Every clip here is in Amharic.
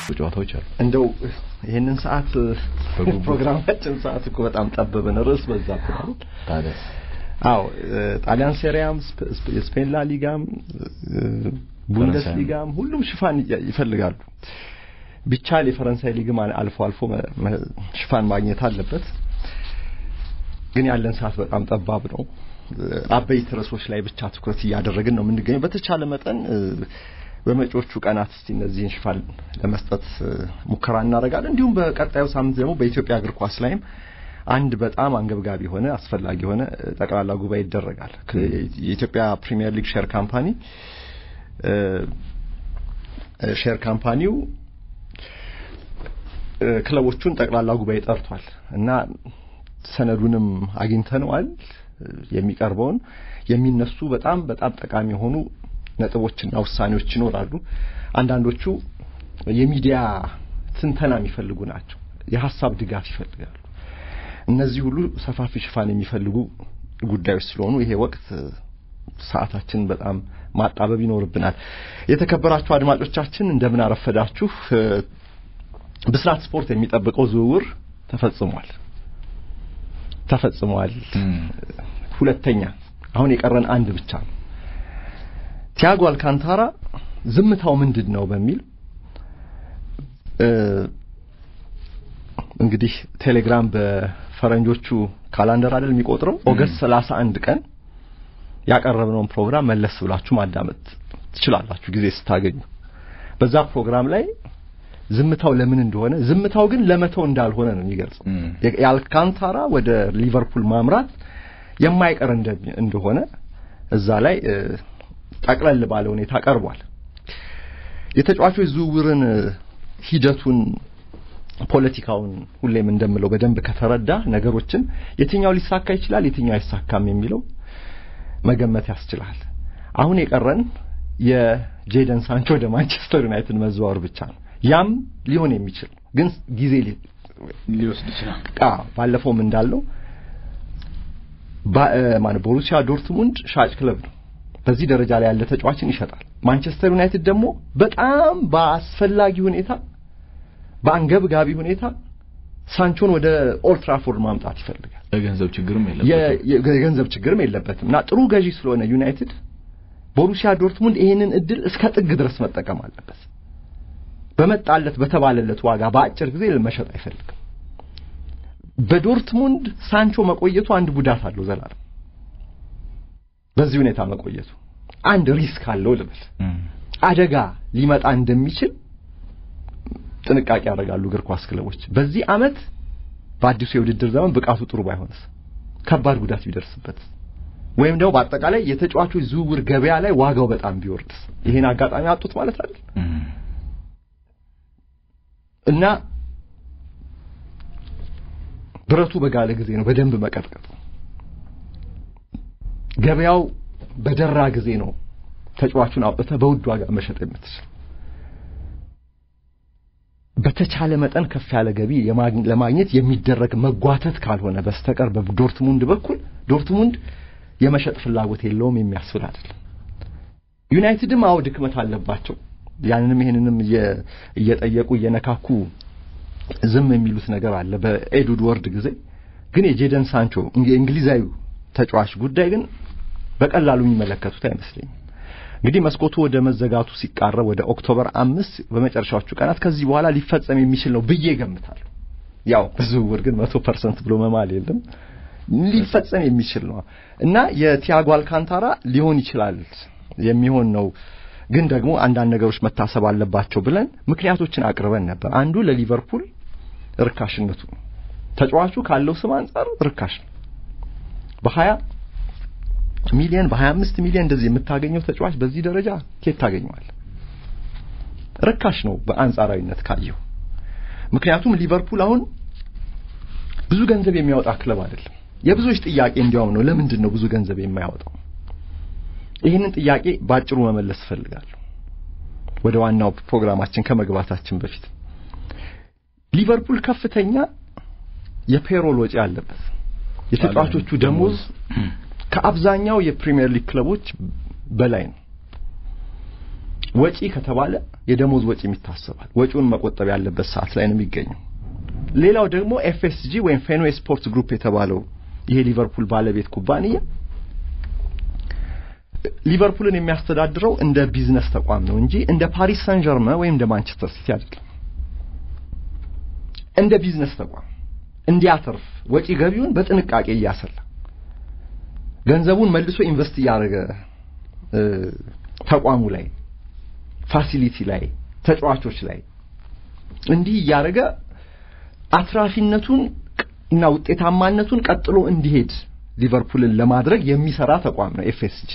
ጨዋታዎች አሉ። እንደው ይህንን ሰዓት በጉጉት። ፕሮግራማችን ሰዓት እኮ በጣም ጠበብን፣ ርዕስ በዛ እኮ አይደል? ታዲያስ አዎ ጣሊያን ሴሪያም ስፔ- ስፔ- የስፔን ላ ሊጋም ቡንደስሊጋም ሁሉም ሽፋን ይ- ይፈልጋሉ። ቢቻል የፈረንሳይ ሊግም አል- አልፎ አልፎ መ- መ- ሽፋን ማግኘት አለበት። ግን ያለን ሰዓት በጣም ጠባብ ነው። አበይት ርዕሶች ላይ ብቻ ትኩረት እያደረግን ነው የምንገኘው። በተቻለ መጠን እ፣ በመጪዎቹ ቀናት እስቲ እነዚህን ሽፋን ለመስጠት እ፣ ሙከራ እናደርጋለን። እንዲሁም በቀጣዩ ሳምንት ደግሞ በኢትዮጵያ እግር ኳስ ላይም አንድ በጣም አንገብጋቢ የሆነ አስፈላጊ የሆነ እ፣ ጠቅላላ ጉባኤ ይደረጋል። ከ- የኢትዮጵያ ፕሪሚየር ሊግ ሼር ካምፓኒ እ፣ እ፣ ሼር ካምፓኒው እ፣ ክለቦቹን ጠቅላላ ጉባኤ ጠርቷል እና ሰነዱንም አግኝተነዋል። እ፣ የሚቀርበውን የሚነሱ በጣም በጣም ጠቃሚ የሆኑ ነጥቦችና ውሳኔዎች ይኖራሉ። አንዳንዶቹ የሚዲያ ትንተና የሚፈልጉ ናቸው። የሀሳብ ድጋፍ ይፈልጋሉ። እነዚህ ሁሉ ሰፋፊ ሽፋን የሚፈልጉ ጉዳዮች ስለሆኑ ይሄ ወቅት እ፣ ሰዓታችን በጣም ማጣበብ ይኖርብናል። የተከበራችሁ አድማጮቻችን እንደምን አረፈዳችሁ። እ፣ ብስራት ስፖርት የሚጠብቀው ዝውውር ተፈጽሟል ተፈጽሟል። ሁለተኛ አሁን የቀረን አንድ ብቻ ነው። ቲያጎ አልካንታራ ዝምታው ምንድን ነው በሚል እ፣ እንግዲህ ቴሌግራም በፈረንጆቹ ካላንደር አይደል የሚቆጥረው ኦገስት 31 ቀን ያቀረብነውን ፕሮግራም መለስ ብላችሁ ማዳመጥ ትችላላችሁ ጊዜ ስታገኙ። በዛ ፕሮግራም ላይ ዝምታው ለምን እንደሆነ ዝምታው ግን ለመተው እንዳልሆነ ነው የሚገልጸው። ም። የአልካንታራ ወደ ሊቨርፑል ማምራት የማይቀር እንደ- እንደሆነ እዛ ላይ እ፣ ጠቅለል ባለ ሁኔታ ቀርቧል። የተጫዋቾች ዝውውርን እ፣ ሂደቱን ፖለቲካውን ሁሌም እንደምለው በደንብ ከተረዳ ነገሮችን የትኛው ሊሳካ ይችላል፣ የትኛው አይሳካም የሚለው መገመት ያስችላል። አሁን የቀረን የጄደን ሳንቾ ወደ ማንቸስተር ዩናይትድ መዘዋወር ብቻ ነው። ያም ሊሆን የሚችል ነው፣ ግን ጊዜ ሊ- ሊወስድ ይችላል። ቃ ባለፈውም እንዳለው ባ- እ፣ ማነው ቦሩሲያ ዶርትሙንድ ሻጭ ክለብ ነው። በዚህ ደረጃ ላይ ያለ ተጫዋችን ይሸጣል። ማንቸስተር ዩናይትድ ደግሞ በጣም በአስፈላጊ ሁኔታ በአንገብጋቢ ሁኔታ ሳንቾን ወደ ኦልድ ትራፎርድ ማምጣት ይፈልጋል። የገንዘብ ችግርም የ- የለበትም። የ- የገንዘብ ችግርም የለበትም እና ጥሩ ገዢ ስለሆነ ዩናይትድ ቦሩሲያ ዶርትሙንድ ይሄንን እድል እስከ ጥግ ድረስ መጠቀም አለበት። በመጣለት በተባለለት ዋጋ በአጭር ጊዜ መሸጥ አይፈልግም። በዶርትሙንድ ሳንቾ መቆየቱ አንድ ጉዳት አለው ዘላለም በዚህ ሁኔታ መቆየቱ አንድ ሪስክ አለው ልበል ም። አደጋ ሊመጣ እንደሚችል ጥንቃቄ ያደርጋሉ እግር ኳስ ክለቦች። በዚህ አመት በአዲሱ የውድድር ዘመን ብቃቱ ጥሩ ባይሆንስ፣ ከባድ ጉዳት ቢደርስበት፣ ወይም ደግሞ በአጠቃላይ የተጫዋቾች ዝውውር ገበያ ላይ ዋጋው በጣም ቢወርድስ፣ ይሄን አጋጣሚ አጡት ማለት አይደል ም። እና ብረቱ በጋለ ጊዜ ነው በደንብ መቀጥቀጡ። ገበያው በደራ ጊዜ ነው ተጫዋቹን አውጥተህ በውድ ዋጋ መሸጥ የምትችል። በተቻለ መጠን ከፍ ያለ ገቢ የማግኘ- ለማግኘት የሚደረግ መጓተት ካልሆነ በስተቀር በዶርትሙንድ በኩል ዶርትሙንድ የመሸጥ ፍላጎት የለውም የሚያስብል አይደለም። ዩናይትድም አዎ ድክመት አለባቸው። ያንንም ይሄንንም እየ- እየጠየቁ እየነካኩ ዝም የሚሉት ነገር አለ። በኤድውድ ወርድ ጊዜ ግን የጄደን ሳንቾ የእንግሊዛዊ ተጫዋች ጉዳይ ግን በቀላሉ የሚመለከቱት አይመስለኝም። እንግዲህ መስኮቱ ወደ መዘጋቱ ሲቃረብ ወደ ኦክቶበር አምስት በመጨረሻዎቹ ቀናት ከዚህ በኋላ ሊፈጸም የሚችል ነው ብዬ ገምታለሁ። ያው በዝውውር ግን መቶ ፐርሰንት ብሎ መማል የለም ሊፈጸም የሚችል ነው እና የቲያጎ አልካንታራ ሊሆን ይችላል የሚሆን ነው። ግን ደግሞ አንዳንድ ነገሮች መታሰብ አለባቸው ብለን ምክንያቶችን አቅርበን ነበር። አንዱ ለሊቨርፑል ርካሽነቱ ነው። ተጫዋቹ ካለው ስም አንጻር ርካሽ ነው። በሀያ ሚሊዮን በሀያ አምስት ሚሊዮን እንደዚህ የምታገኘው ተጫዋች በዚህ ደረጃ ኬት ታገኘዋል? ርካሽ ነው በአንጻራዊነት ካየው። ምክንያቱም ሊቨርፑል አሁን ብዙ ገንዘብ የሚያወጣ ክለብ አይደለም። የብዙዎች ጥያቄ እንዲያውም ነው ለምንድን ነው ብዙ ገንዘብ የማያወጣው? ይህንን ጥያቄ ባጭሩ መመለስ እፈልጋለሁ። ወደ ዋናው ፕሮግራማችን ከመግባታችን በፊት ሊቨርፑል ከፍተኛ የፔሮል ወጪ አለበት። የተጫዋቾቹ ደሞዝ ከአብዛኛው የፕሪሚየር ሊግ ክለቦች በላይ ነው። ወጪ ከተባለ የደሞዝ ወጪ ይታሰባል። ወጪውን መቆጠብ ያለበት ሰዓት ላይ ነው የሚገኘው። ሌላው ደግሞ ኤፍኤስጂ ወይም ፌንዌይ ስፖርት ግሩፕ የተባለው ይሄ ሊቨርፑል ባለቤት ኩባንያ ሊቨርፑልን የሚያስተዳድረው እንደ ቢዝነስ ተቋም ነው እንጂ እንደ ፓሪስ ሳን ጀርመን ወይም እንደ ማንቸስተር ሲቲ አይደለም። እንደ ቢዝነስ ተቋም እንዲያተርፍ ወጪ ገቢውን በጥንቃቄ እያሰላ ገንዘቡን መልሶ ኢንቨስት እያደረገ ተቋሙ ላይ ፋሲሊቲ ላይ ተጫዋቾች ላይ እንዲህ እያደረገ አትራፊነቱን እና ውጤታማነቱን ቀጥሎ እንዲሄድ ሊቨርፑልን ለማድረግ የሚሰራ ተቋም ነው ኤፍኤስጂ።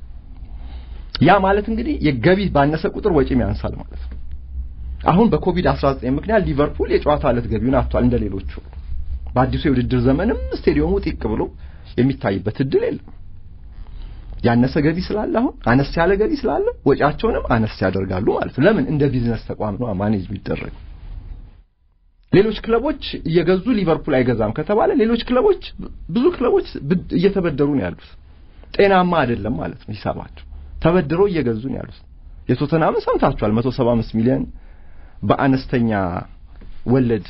ያ ማለት እንግዲህ የገቢ ባነሰ ቁጥር ወጪም ያንሳል ማለት ነው። አሁን በኮቪድ-19 ምክንያት ሊቨርፑል የጨዋታ ዕለት ገቢውን አጥቷል እንደ ሌሎቹ። በአዲሱ የውድድር ዘመንም ስቴዲየሙ ጢቅ ብሎ የሚታይበት እድል የለም። ያነሰ ገቢ ስላለ አሁን አነስ ያለ ገቢ ስላለ ወጪያቸውንም አነስ ያደርጋሉ ማለት ነው። ለምን? እንደ ቢዝነስ ተቋም ነው ማኔጅ የሚደረግ። ሌሎች ክለቦች እየገዙ ሊቨርፑል አይገዛም ከተባለ ሌሎች ክለቦች ብዙ ክለቦች እየተበደሩ ነው ያሉት። ጤናማ አይደለም ማለት ነው ሂሳባቸው። ተበድረው እየገዙ ነው ያሉት። የቶተናምን ሰምታችኋል። 175 ሚሊዮን በአነስተኛ ወለድ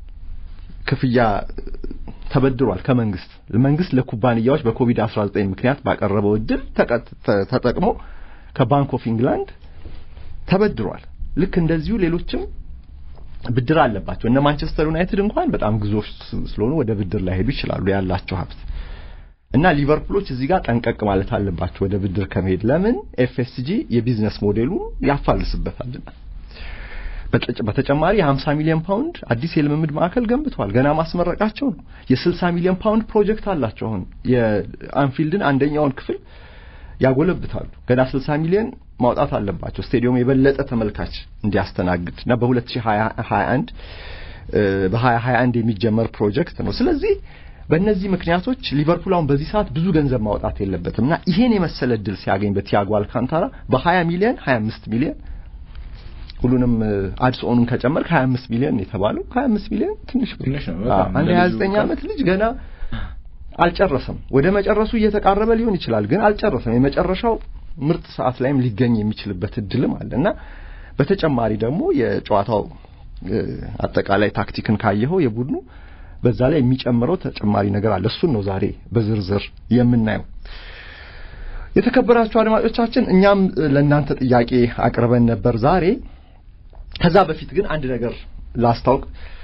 ክፍያ ተበድሯል ከመንግስት። መንግስት ለኩባንያዎች በኮቪድ-19 ምክንያት ባቀረበው እድል ተጠቅሞ ከባንክ ኦፍ ኢንግላንድ ተበድሯል። ልክ እንደዚሁ ሌሎችም ብድር አለባቸው። እነ ማንቸስተር ዩናይትድ እንኳን በጣም ግዙፍ ስለሆኑ ወደ ብድር ላይ ሄዱ ይችላሉ ያላቸው ሀብት እና ሊቨርፑሎች እዚህ ጋር ጠንቀቅ ማለት አለባቸው ወደ ብድር ከመሄድ። ለምን ኤፍኤስጂ የቢዝነስ ሞዴሉ ያፋልስበታልና። በተጨማሪ የ50 ሚሊዮን ፓውንድ አዲስ የልምምድ ማዕከል ገንብተዋል። ገና ማስመረቃቸው ነው። የ60 ሚሊዮን ፓውንድ ፕሮጀክት አላቸው። አሁን የአንፊልድን አንደኛውን ክፍል ያጎለብታሉ። ገና 60 ሚሊዮን ማውጣት አለባቸው ስቴዲየም የበለጠ ተመልካች እንዲያስተናግድ እና በ2021 በ2021 የሚጀመር ፕሮጀክት ነው። ስለዚህ በእነዚህ ምክንያቶች ሊቨርፑል አሁን በዚህ ሰዓት ብዙ ገንዘብ ማውጣት የለበትም እና ይሄን የመሰለ እድል ሲያገኝ በቲያጎ አልካንታራ በ20 ሚሊዮን 25 ሚሊዮን ሁሉንም አድስ ኦኑን ከጨመርክ 25 ሚሊዮን የተባለው 25 ሚሊዮን ትንሽ ትንሽ ነው። አንድ 29 ዓመት ልጅ ገና አልጨረሰም። ወደ መጨረሱ እየተቃረበ ሊሆን ይችላል፣ ግን አልጨረሰም። የመጨረሻው ምርጥ ሰዓት ላይም ሊገኝ የሚችልበት እድልም አለ እና በተጨማሪ ደግሞ የጨዋታው አጠቃላይ ታክቲክን ካየኸው የቡድኑ በዛ ላይ የሚጨምረው ተጨማሪ ነገር አለ። እሱን ነው ዛሬ በዝርዝር የምናየው። የተከበራችሁ አድማጮቻችን እኛም ለእናንተ ጥያቄ አቅርበን ነበር ዛሬ። ከዛ በፊት ግን አንድ ነገር ላስታውቅ።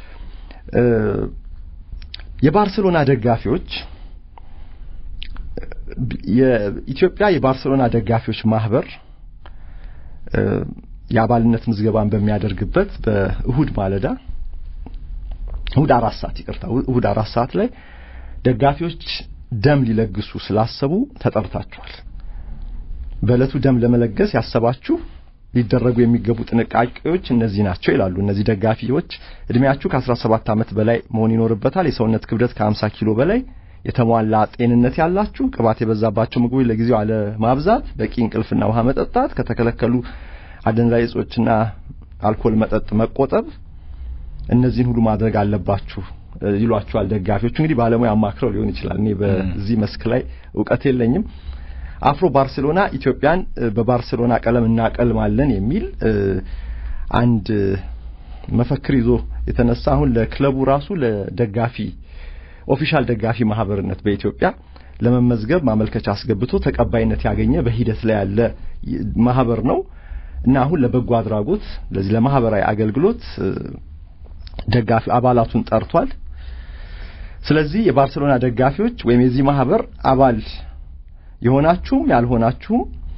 የባርሴሎና ደጋፊዎች የኢትዮጵያ የባርሴሎና ደጋፊዎች ማህበር የአባልነት ምዝገባን በሚያደርግበት በእሁድ ማለዳ እሁድ አራት ሰዓት ይቅርታ፣ እሁድ አራት ሰዓት ላይ ደጋፊዎች ደም ሊለግሱ ስላሰቡ ተጠርታችኋል። በዕለቱ ደም ለመለገስ ያሰባችሁ ሊደረጉ የሚገቡ ጥንቃቄዎች እነዚህ ናቸው ይላሉ። እነዚህ ደጋፊዎች እድሜያችሁ ከ17 ዓመት በላይ መሆን ይኖርበታል። የሰውነት ክብደት ከ50 ኪሎ በላይ የተሟላ ጤንነት ያላችሁ፣ ቅባት የበዛባቸው ምግቦች ለጊዜው አለ ማብዛት፣ በቂ እንቅልፍና ውሃ መጠጣት፣ ከተከለከሉ አደንዛዥ እጾችና አልኮል መጠጥ መቆጠብ፣ እነዚህን ሁሉ ማድረግ አለባችሁ ይሏቸዋል ደጋፊዎቹ። እንግዲህ ባለሙያ አማክረው ሊሆን ይችላል። እኔ በዚህ መስክ ላይ እውቀት የለኝም። አፍሮ ባርሴሎና ኢትዮጵያን በባርሴሎና ቀለም እናቀልማለን የሚል አንድ መፈክር ይዞ የተነሳ አሁን ለክለቡ ራሱ ለደጋፊ ኦፊሻል ደጋፊ ማህበርነት በኢትዮጵያ ለመመዝገብ ማመልከቻ አስገብቶ ተቀባይነት ያገኘ በሂደት ላይ ያለ ማህበር ነው እና አሁን ለበጎ አድራጎት ለዚህ ለማህበራዊ አገልግሎት ደጋፊ አባላቱን ጠርቷል። ስለዚህ የባርሴሎና ደጋፊዎች ወይም የዚህ ማህበር አባል የሆናችሁም ያልሆናችሁም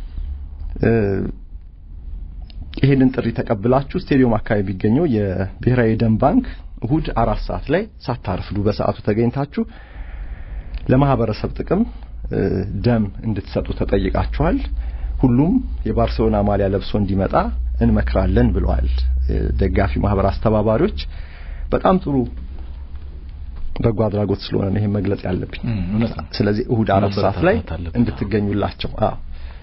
ይሄንን ጥሪ ተቀብላችሁ ስቴዲየም አካባቢ የሚገኘው የብሔራዊ ደም ባንክ እሁድ አራት ሰዓት ላይ ሳታርፍዱ በሰዓቱ ተገኝታችሁ ለማህበረሰብ ጥቅም ደም እንድትሰጡ ተጠይቃችኋል። ሁሉም የባርሴሎና ማሊያ ለብሶ እንዲመጣ እንመክራለን ብለዋል ደጋፊ ማህበር አስተባባሪዎች። በጣም ጥሩ በጎ አድራጎት ስለሆነ ነው ይሄን መግለጽ ያለብኝ። ስለዚህ እሁድ አራት ሰዓት ላይ እንድትገኙላቸው። አዎ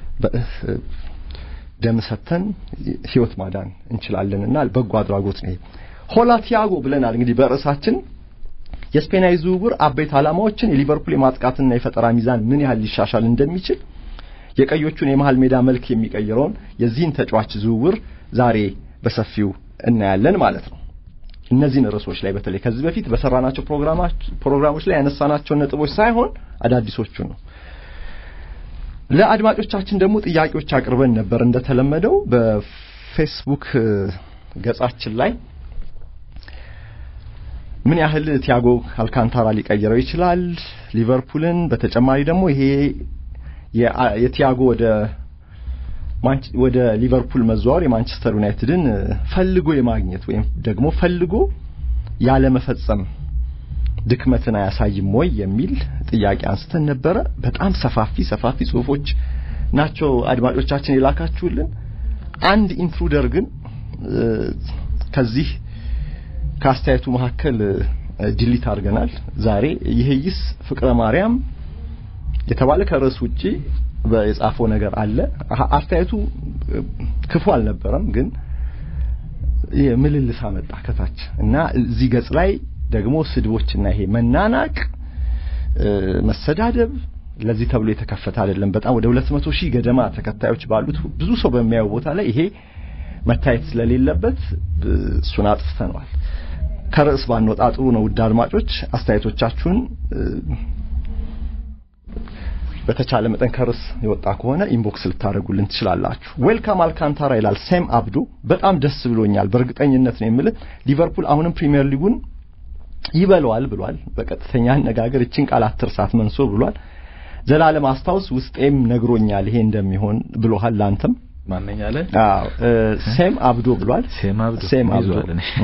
ደም ሰተን ህይወት ማዳን እንችላለንና በጎ አድራጎት ነው። ሆላ ቲያጎ ብለናል እንግዲህ በርዕሳችን የስፔናዊ ዝውውር አበይት ዓላማዎችን፣ የሊቨርፑል የማጥቃትና የፈጠራ ሚዛን ምን ያህል ሊሻሻል እንደሚችል፣ የቀዮቹን የመሃል ሜዳ መልክ የሚቀይረውን የዚህን ተጫዋች ዝውውር ዛሬ በሰፊው እናያለን ማለት ነው። እነዚህን ርዕሶች ላይ በተለይ ከዚህ በፊት በሰራናቸው ፕሮግራሞች ላይ ያነሳናቸውን ነጥቦች ሳይሆን አዳዲሶቹን ነው። ለአድማጮቻችን ደግሞ ጥያቄዎች አቅርበን ነበር እንደተለመደው በፌስቡክ ገጻችን ላይ ምን ያህል ቲያጎ አልካንታራ ሊቀይረው ይችላል ሊቨርፑልን፣ በተጨማሪ ደግሞ ይሄ የቲያጎ ወደ ወደ ሊቨርፑል መዘዋወር የማንቸስተር ዩናይትድን ፈልጎ የማግኘት ወይም ደግሞ ፈልጎ ያለመፈጸም ድክመትን አያሳይም ወይ የሚል ጥያቄ አንስተን ነበረ። በጣም ሰፋፊ ሰፋፊ ጽሁፎች ናቸው አድማጮቻችን የላካችሁልን። አንድ ኢንትሩደር ግን ከዚህ ከአስተያየቱ መካከል ዲሊት አድርገናል። ዛሬ ይሄይስ ፍቅረ ማርያም የተባለ ከርዕስ ውጪ የጻፈው ነገር አለ። አስተያየቱ ክፉ አልነበረም፣ ግን ምልልስ አመጣ ከታች እና እዚህ ገጽ ላይ ደግሞ ስድቦችና ይሄ መናናቅ፣ መሰዳደብ ለዚህ ተብሎ የተከፈተ አይደለም። በጣም ወደ 200 ሺህ ገደማ ተከታዮች ባሉት ብዙ ሰው በሚያየው ቦታ ላይ ይሄ መታየት ስለሌለበት እሱን አጥፍተነዋል። ከርዕስ ባንወጣ ጥሩ ነው። ውድ አድማጮች አስተያየቶቻችሁን በተቻለ መጠን ከርዕስ የወጣ ከሆነ ኢንቦክስ ልታደርጉልን ትችላላችሁ። ዌልካም አልካንታራ ይላል ሴም አብዶ። በጣም ደስ ብሎኛል። በእርግጠኝነት ነው የምልህ ሊቨርፑል አሁንም ፕሪሚየር ሊጉን ይበለዋል ብሏል። በቀጥተኛ አነጋገር እችን ቃል አትርሳት መንሶ ብሏል። ዘላለም አስታውስ ውስጤም ነግሮኛል ይሄ እንደሚሆን ብሎሃል። ላንተም ማነኛለ አዎ ሴም አብዶ ብሏል። ሴም አብዶ ሴም አብዶ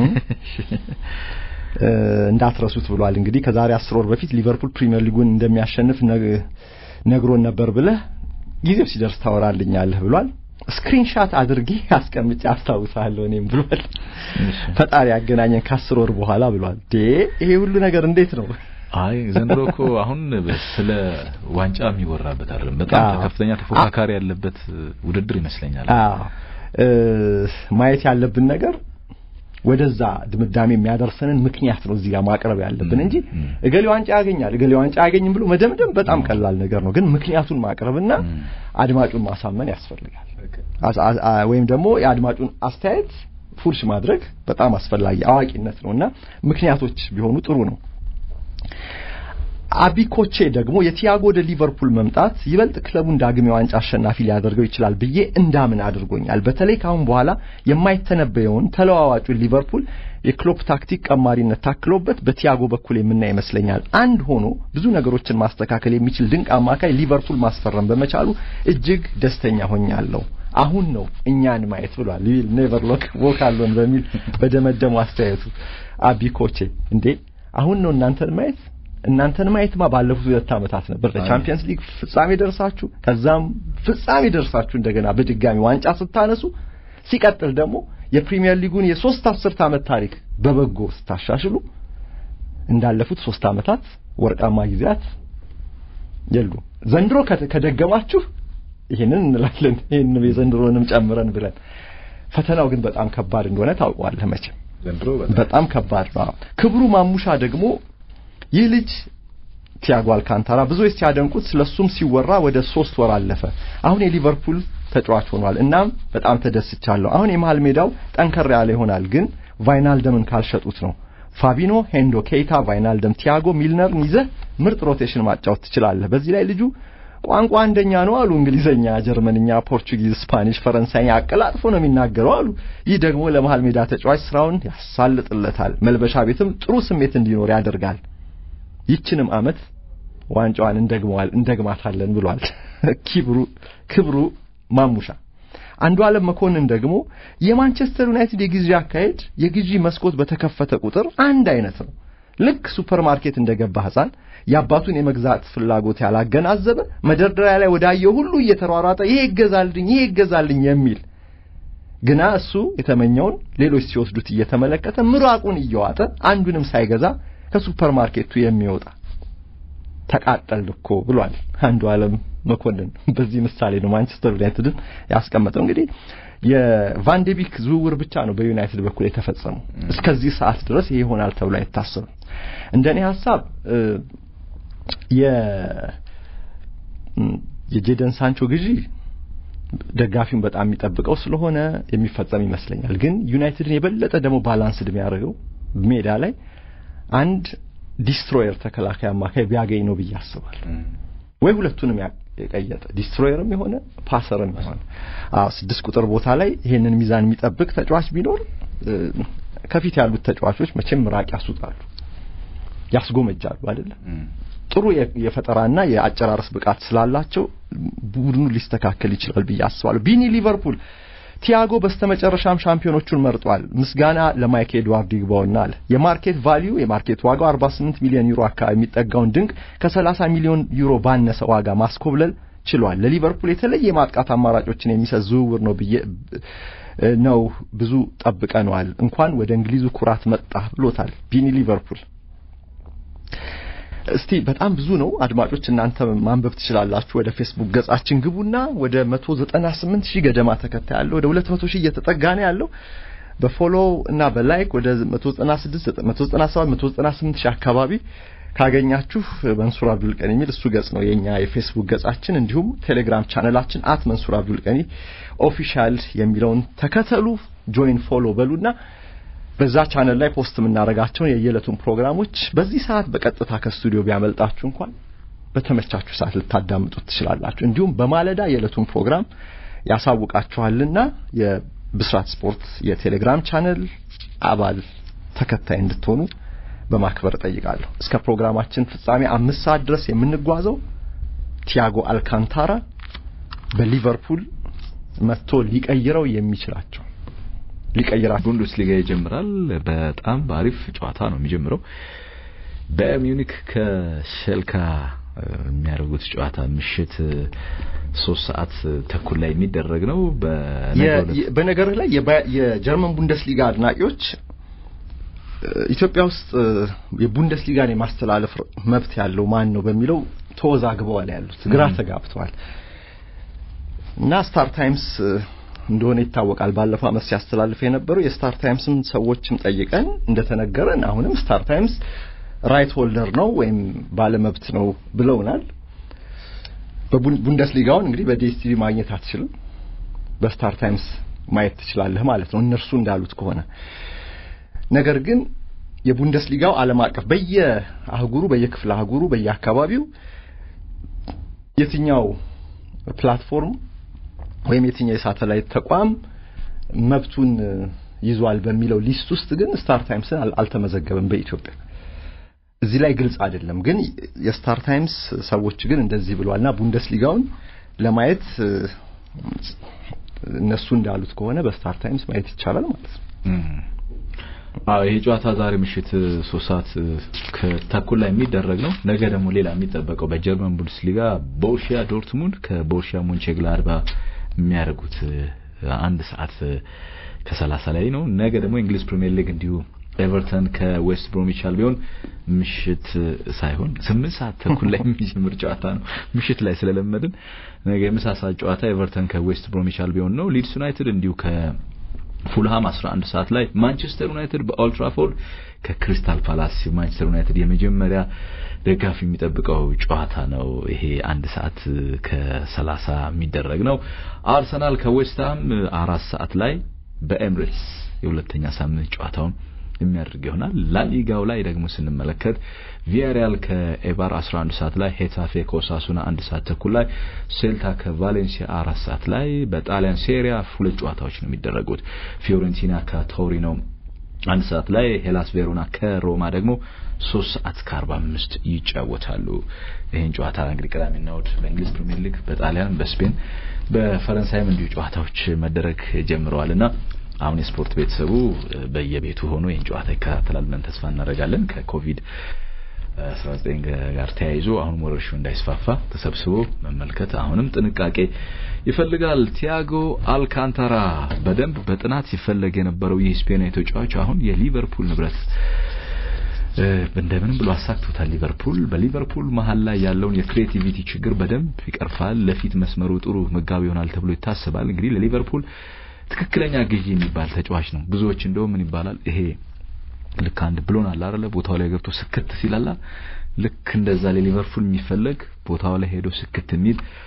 እንዳትረሱት ብሏል። እንግዲህ ከዛሬ አስር ወር በፊት ሊቨርፑል ፕሪሚየር ሊጉን እንደሚያሸንፍ ነግሮን ነበር ብለህ ጊዜው ሲደርስ ታወራልኛለህ ብሏል። ስክሪንሻት አድርጌ አስቀምጬ አስታውሳለሁ እኔም ብሏል። ፈጣሪ ያገናኘን ከአስር ወር በኋላ ብሏል። ዴ ይሄ ሁሉ ነገር እንዴት ነው? አይ ዘንድሮ እኮ አሁን ስለ ዋንጫ የሚወራበት አይደለም። በጣም ከፍተኛ ተፎካካሪ ያለበት ውድድር ይመስለኛል። አዎ ማየት ያለብን ነገር ወደዛ ድምዳሜ የሚያደርሰንን ምክንያት ነው እዚህ ጋር ማቅረብ ያለብን እንጂ እገሌ ዋንጫ ያገኛል እገሌ ዋንጫ አያገኝም ብሎ መደምደም በጣም ቀላል ነገር ነው። ግን ምክንያቱን ማቅረብና አድማጩን ማሳመን ያስፈልጋል። ወይም ደግሞ የአድማጩን አስተያየት ፉርሽ ማድረግ በጣም አስፈላጊ አዋቂነት ነውና ምክንያቶች ቢሆኑ ጥሩ ነው። አቢኮቼ ደግሞ የቲያጎ ወደ ሊቨርፑል መምጣት ይበልጥ ክለቡን ዳግም የዋንጫ አሸናፊ ሊያደርገው ይችላል ብዬ እንዳምን አድርጎኛል። በተለይ ካሁን በኋላ የማይተነበየውን ተለዋዋጩን ሊቨርፑል የክሎፕ ታክቲክ ቀማሪነት ታክሎበት በቲያጎ በኩል የምናይ ይመስለኛል። አንድ ሆኖ ብዙ ነገሮችን ማስተካከል የሚችል ድንቅ አማካይ ሊቨርፑል ማስፈረም በመቻሉ እጅግ ደስተኛ ሆኛለሁ። አሁን ነው እኛን ማየት ብሏል። ኔቨር ሎክ ዎክ አሎን በሚል በደመደሙ አስተያየቱ አቢኮቼ እንዴ አሁን ነው እናንተን ማየት እናንተን ማየትማ ባለፉት ሁለት ዓመታት ነበር። ለቻምፒየንስ ሊግ ፍጻሜ ደርሳችሁ ከዛም ፍጻሜ ደርሳችሁ እንደገና በድጋሚ ዋንጫ ስታነሱ ሲቀጥል ደግሞ የፕሪሚየር ሊጉን የሶስት አስርት ዓመት ታሪክ በበጎ ስታሻሽሉ እንዳለፉት ሶስት ዓመታት ወርቃማ ጊዜያት የሉ። ዘንድሮ ከደገማችሁ ይህንን እንላለን። ይህንን የዘንድሮንም ጨምረን ብለን ፈተናው ግን በጣም ከባድ እንደሆነ ታውቀዋለህ መቼም ዘንድሮ በጣም ከባድ ነው። ክብሩ ማሙሻ ደግሞ ይህ ልጅ ቲያጎ አልካንታራ ብዙዎች ሲያደንቁት ስለሱም ሲወራ ወደ ሶስት ወር አለፈ። አሁን የሊቨርፑል ተጫዋች ሆኗል። እናም በጣም ተደስቻለሁ። አሁን የመሃል ሜዳው ጠንከር ያለ ይሆናል፣ ግን ቫይናልደምን ካልሸጡት ነው። ፋቢኖ፣ ሄንዶ፣ ኬይታ፣ ቫይናልደም፣ ቲያጎ ሚልነርን ይዘህ ምርጥ ሮቴሽን ማጫወት ትችላለህ። በዚህ ላይ ልጁ ቋንቋ አንደኛ ነው አሉ። እንግሊዘኛ፣ ጀርመንኛ፣ ፖርቹጊዝ፣ ስፓኒሽ፣ ፈረንሳይኛ አቀላጥፎ ነው የሚናገረው አሉ። ይህ ደግሞ ለመሃል ሜዳ ተጫዋች ስራውን ያሳልጥለታል። መልበሻ ቤትም ጥሩ ስሜት እንዲኖር ያደርጋል። ይችንም አመት ዋንጫዋን እንደግመዋል እንደግማታለን ብሏል። ክብሩ ክብሩ ማሙሻ አንዱ ዓለም መኮንን ደግሞ የማንቸስተር ዩናይትድ የግዢ አካሄድ የግዢ መስኮት በተከፈተ ቁጥር አንድ አይነት ነው። ልክ ሱፐርማርኬት እንደገባ ሕፃን የአባቱን የመግዛት ፍላጎት ያላገናዘበ መደርደሪያ ላይ ወዳየው ሁሉ እየተሯሯጠ ይሄ ይገዛልኝ፣ ይሄ ይገዛልኝ የሚል ግና እሱ የተመኘውን ሌሎች ሲወስዱት እየተመለከተ ምራቁን እየዋጠ አንዱንም ሳይገዛ ከሱፐር ማርኬቱ የሚወጣ ተቃጠል እኮ ብሏል አንዱ ዓለም መኮንን። በዚህ ምሳሌ ነው ማንቸስተር ዩናይትድን ያስቀመጠው። እንግዲህ የቫንዴቢክ ዝውውር ብቻ ነው በዩናይትድ በኩል የተፈጸመው። እስከዚህ ሰዓት ድረስ ይሄ ይሆናል ተብሎ አይታሰብም። እንደኔ ሀሳብ የጄደን ሳንቾ ግዢ ደጋፊውን በጣም የሚጠብቀው ስለሆነ የሚፈጸም ይመስለኛል። ግን ዩናይትድን የበለጠ ደግሞ ባላንስድ የሚያደርገው ሜዳ ላይ አንድ ዲስትሮየር ተከላካይ አማካይ ቢያገኝ ነው ብዬ አስባለሁ። ወይ ሁለቱንም የቀየጠ ዲስትሮየርም የሆነ ፓሰርም የሆነ አዎ፣ ስድስት ቁጥር ቦታ ላይ ይሄንን ሚዛን የሚጠብቅ ተጫዋች ቢኖር ከፊት ያሉት ተጫዋቾች መቼም ምራቅ ያስውጣሉ፣ ያስጎመጃሉ አይደለም። ጥሩ የፈጠራና የአጨራረስ ብቃት ስላላቸው ቡድኑ ሊስተካከል ይችላል ብዬ አስባለሁ። ቢኒ ሊቨርፑል ቲያጎ በስተመጨረሻም ሻምፒዮኖቹን መርጧል። ምስጋና ለማይክ ኤድዋርድ ይግባውና አለ። የማርኬት ቫልዩ የማርኬት ዋጋው 48 ሚሊዮን ዩሮ አካባቢ የሚጠጋውን ድንቅ ከ30 ሚሊዮን ዩሮ ባነሰ ዋጋ ማስኮብለል ችሏል። ለሊቨርፑል የተለየ የማጥቃት አማራጮችን የሚሰጥ ዝውውር ነው ብዬ ነው ብዙ ጠብቀነዋል። እንኳን ወደ እንግሊዙ ኩራት መጣ ብሎታል ቢኒ ሊቨርፑል። እስቲ በጣም ብዙ ነው አድማጮች፣ እናንተ ማንበብ ትችላላችሁ። ወደ ፌስቡክ ገጻችን ግቡና ወደ 198 ሺህ ገደማ ተከታይ ያለው ወደ 200 ሺህ እየተጠጋ ነው ያለው። በፎሎ እና በላይክ ወደ 196 197 198 ሺህ አካባቢ ካገኛችሁ መንሱር አብዱል ቀኒ የሚል እሱ ገጽ ነው የኛ የፌስቡክ ገጻችን። እንዲሁም ቴሌግራም ቻነላችን አት መንሱር አብዱል ቀኒ ኦፊሻል የሚለውን ተከተሉ፣ ጆይን ፎሎ በሉና በዛ ቻነል ላይ ፖስት የምናደርጋቸውን የየዕለቱን ፕሮግራሞች በዚህ ሰዓት በቀጥታ ከስቱዲዮ ቢያመልጣችሁ እንኳን በተመቻችሁ ሰዓት ልታዳምጡት ትችላላችሁ። እንዲሁም በማለዳ የዕለቱን ፕሮግራም ያሳውቃችኋልና የብስራት ስፖርት የቴሌግራም ቻነል አባል ተከታይ እንድትሆኑ በማክበር እጠይቃለሁ። እስከ ፕሮግራማችን ፍጻሜ አምስት ሰዓት ድረስ የምንጓዘው ቲያጎ አልካንታራ በሊቨርፑል መጥቶ ሊቀይረው የሚችላቸው ሊቀይራቸው ቡንደስሊጋ ይጀምራል። በጣም በአሪፍ ጨዋታ ነው የሚጀምረው። በሚዩኒክ ከሸልካ የሚያደርጉት ጨዋታ ምሽት ሶስት ሰዓት ተኩል ላይ የሚደረግ ነው። በነገር ላይ የጀርመን ቡንደስሊጋ አድናቂዎች ኢትዮጵያ ውስጥ የቡንደስሊጋን የማስተላለፍ መብት ያለው ማን ነው በሚለው ተወዛግበዋል ያሉት ግራ ተጋብተዋል እና ስታር ታይምስ እንደሆነ ይታወቃል። ባለፈው ዓመት ሲያስተላልፍ የነበረው የስታር ታይምስም ሰዎችም ጠይቀን እንደተነገረን አሁንም ስታር ታይምስ ራይት ሆልደር ነው ወይም ባለመብት ነው ብለውናል። በቡንደስሊጋውን እንግዲህ በዲኤስቲቪ ማግኘት አትችልም፣ በስታር ታይምስ ማየት ትችላለህ ማለት ነው እነርሱ እንዳሉት ከሆነ። ነገር ግን የቡንደስሊጋው ዓለም አቀፍ በየአህጉሩ በየክፍለ አህጉሩ በየአካባቢው የትኛው ፕላትፎርም ወይም የትኛው የሳተላይት ተቋም መብቱን ይዟል በሚለው ሊስት ውስጥ ግን ስታር ታይምስን አልተመዘገበም በኢትዮጵያ። እዚህ ላይ ግልጽ አይደለም። ግን የስታር ታይምስ ሰዎች ግን እንደዚህ ብሏልና ቡንደስሊጋውን ለማየት እነሱ እንዳሉት ከሆነ በስታር ታይምስ ማየት ይቻላል ማለት ነው። አዎ ይሄ ጨዋታ ዛሬ ምሽት ሶስት ሰዓት ከተኩል ላይ የሚደረግ ነው። ነገ ደግሞ ሌላ የሚጠበቀው በጀርመን ቡንደስሊጋ ቦሩሺያ ዶርትሙንድ ከቦሩሺያ ሞንቼግላድባ የሚያደርጉት አንድ ሰዓት ከሰላሳ ላይ ነው። ነገ ደግሞ እንግሊዝ ፕሪሚየር ሊግ እንዲሁ ኤቨርተን ከዌስት ብሮሚች አልቢዮን ምሽት ሳይሆን ስምንት ሰዓት ተኩል ላይ የሚጀምር ጨዋታ ነው። ምሽት ላይ ስለለመድን ነገ የምሳ ሰዓት ጨዋታ ኤቨርተን ከዌስት ብሮሚች አልቢዮን ነው። ሊድስ ዩናይትድ እንዲሁ ከፉልሃም 11 ሰዓት ላይ፣ ማንቸስተር ዩናይትድ በኦልድ ትራፎርድ ከክሪስታል ፓላስ ማንቸስተር ዩናይትድ የመጀመሪያ ደጋፊ የሚጠብቀው ጨዋታ ነው። ይሄ አንድ ሰዓት ከሰላሳ የሚደረግ ነው። አርሰናል ከዌስትሃም አራት ሰዓት ላይ በኤምሬትስ የሁለተኛ ሳምንት ጨዋታውን የሚያደርግ ይሆናል። ላሊጋው ላይ ደግሞ ስንመለከት ቪያሪያል ከኤባር 11 ሰዓት ላይ፣ ሄታፌ ከኦሳሱና አንድ ሰዓት ተኩል ላይ፣ ሴልታ ከቫሌንሲያ አራት ሰዓት ላይ። በጣሊያን ሴሪያ ሁለት ጨዋታዎች ነው የሚደረጉት። ፊዮሬንቲና ከቶሪኖ አንድ ሰዓት ላይ ሄላስ ቬሮና ከሮማ ደግሞ ሶስት ሰዓት ከአርባ አምስት ይጫወታሉ። ይህን ጨዋታ እንግዲህ ቅዳሜና እሑድ በእንግሊዝ ፕሪሚየር ሊግ፣ በጣሊያን፣ በስፔን፣ በፈረንሳይም እንዲሁ ጨዋታዎች መደረግ ጀምረዋል እና አሁን የስፖርት ቤተሰቡ በየቤቱ ሆኖ ይህን ጨዋታ ይከታተላል ብለን ተስፋ እናደርጋለን። ከኮቪድ 19 ጋር ተያይዞ አሁን ወረርሽኙ እንዳይስፋፋ ተሰብስቦ መመልከት አሁንም ጥንቃቄ ይፈልጋል። ቲያጎ አልካንታራ በደንብ በጥናት ሲፈለግ የነበረው ይህ ስፔናዊ ተጫዋች አሁን የሊቨርፑል ንብረት እንደምንም ብሎ አሳክቶታል። ሊቨርፑል በሊቨርፑል መሀል ላይ ያለውን የክሬቲቪቲ ችግር በደንብ ይቀርፋል። ለፊት መስመሩ ጥሩ መጋቢ ይሆናል ተብሎ ይታሰባል። እንግዲህ ለሊቨርፑል ትክክለኛ ግዢ የሚባል ተጫዋች ነው። ብዙዎች እንደውም ምን ይባላል ይሄ ልክ አንድ ብሎን አለ አይደለ ቦታው ላይ ገብቶ ስክት ሲላላ ልክ እንደዛ ለሊቨርፑል የሚፈለግ ቦታው ላይ ሄዶ ስክት የሚል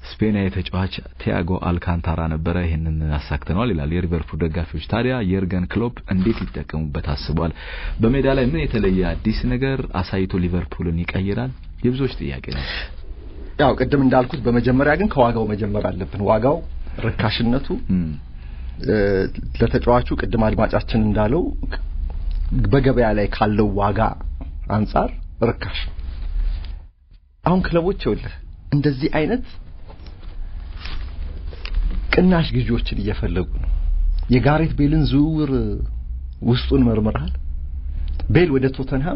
ስፔናዊ ተጫዋች ቲያጎ አልካንታራ ነበረ። ይህንን አሳክተነዋል ይላል የሊቨርፑል ደጋፊዎች። ታዲያ የርገን ክሎፕ እንዴት ሊጠቀሙበት አስቧል? በሜዳ ላይ ምን የተለየ አዲስ ነገር አሳይቶ ሊቨርፑልን ይቀይራል? የብዙዎች ጥያቄ ነው። ያው ቅድም እንዳልኩት በመጀመሪያ ግን ከዋጋው መጀመር አለብን። ዋጋው ርካሽነቱ ለተጫዋቹ ቅድም አድማጫችን እንዳለው በገበያ ላይ ካለው ዋጋ አንጻር ርካሽ ነው። አሁን ክለቦች ይኸውልህ እንደዚህ አይነት ቅናሽ ግዢዎችን እየፈለጉ ነው። የጋሬት ቤልን ዝውውር ውስጡን መርምረሃል? ቤል ወደ ቶተንሃም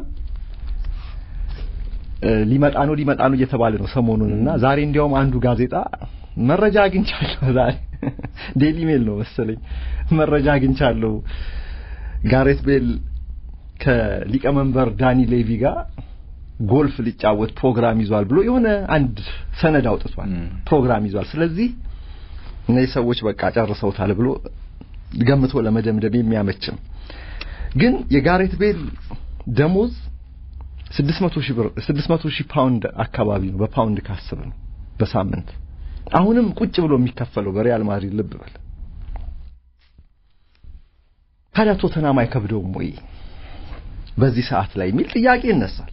ሊመጣ ነው ሊመጣ ነው እየተባለ ነው ሰሞኑን እና ዛሬ እንዲያውም አንዱ ጋዜጣ መረጃ አግኝቻለሁ ዛሬ ዴሊ ሜል ነው መሰለኝ መረጃ አግኝቻለሁ ጋሬት ቤል ከሊቀመንበር ዳኒ ሌቪ ጋር ጎልፍ ሊጫወት ፕሮግራም ይዟል ብሎ የሆነ አንድ ሰነድ አውጥቷል። ፕሮግራም ይዟል። ስለዚህ እነዚህ ሰዎች በቃ ጨርሰውታል ብሎ ገምቶ ለመደምደም የሚያመችም ግን የጋሬት ቤል ደሞዝ 600 ሺህ ብር 600 ሺህ ፓውንድ አካባቢ ነው። በፓውንድ ካስብ ነው በሳምንት አሁንም ቁጭ ብሎ የሚከፈለው በሪያል ማድሪድ ልብ በል። ታዲያ ቶተናም አይከብደውም ወይ በዚህ ሰዓት ላይ የሚል ጥያቄ ይነሳል።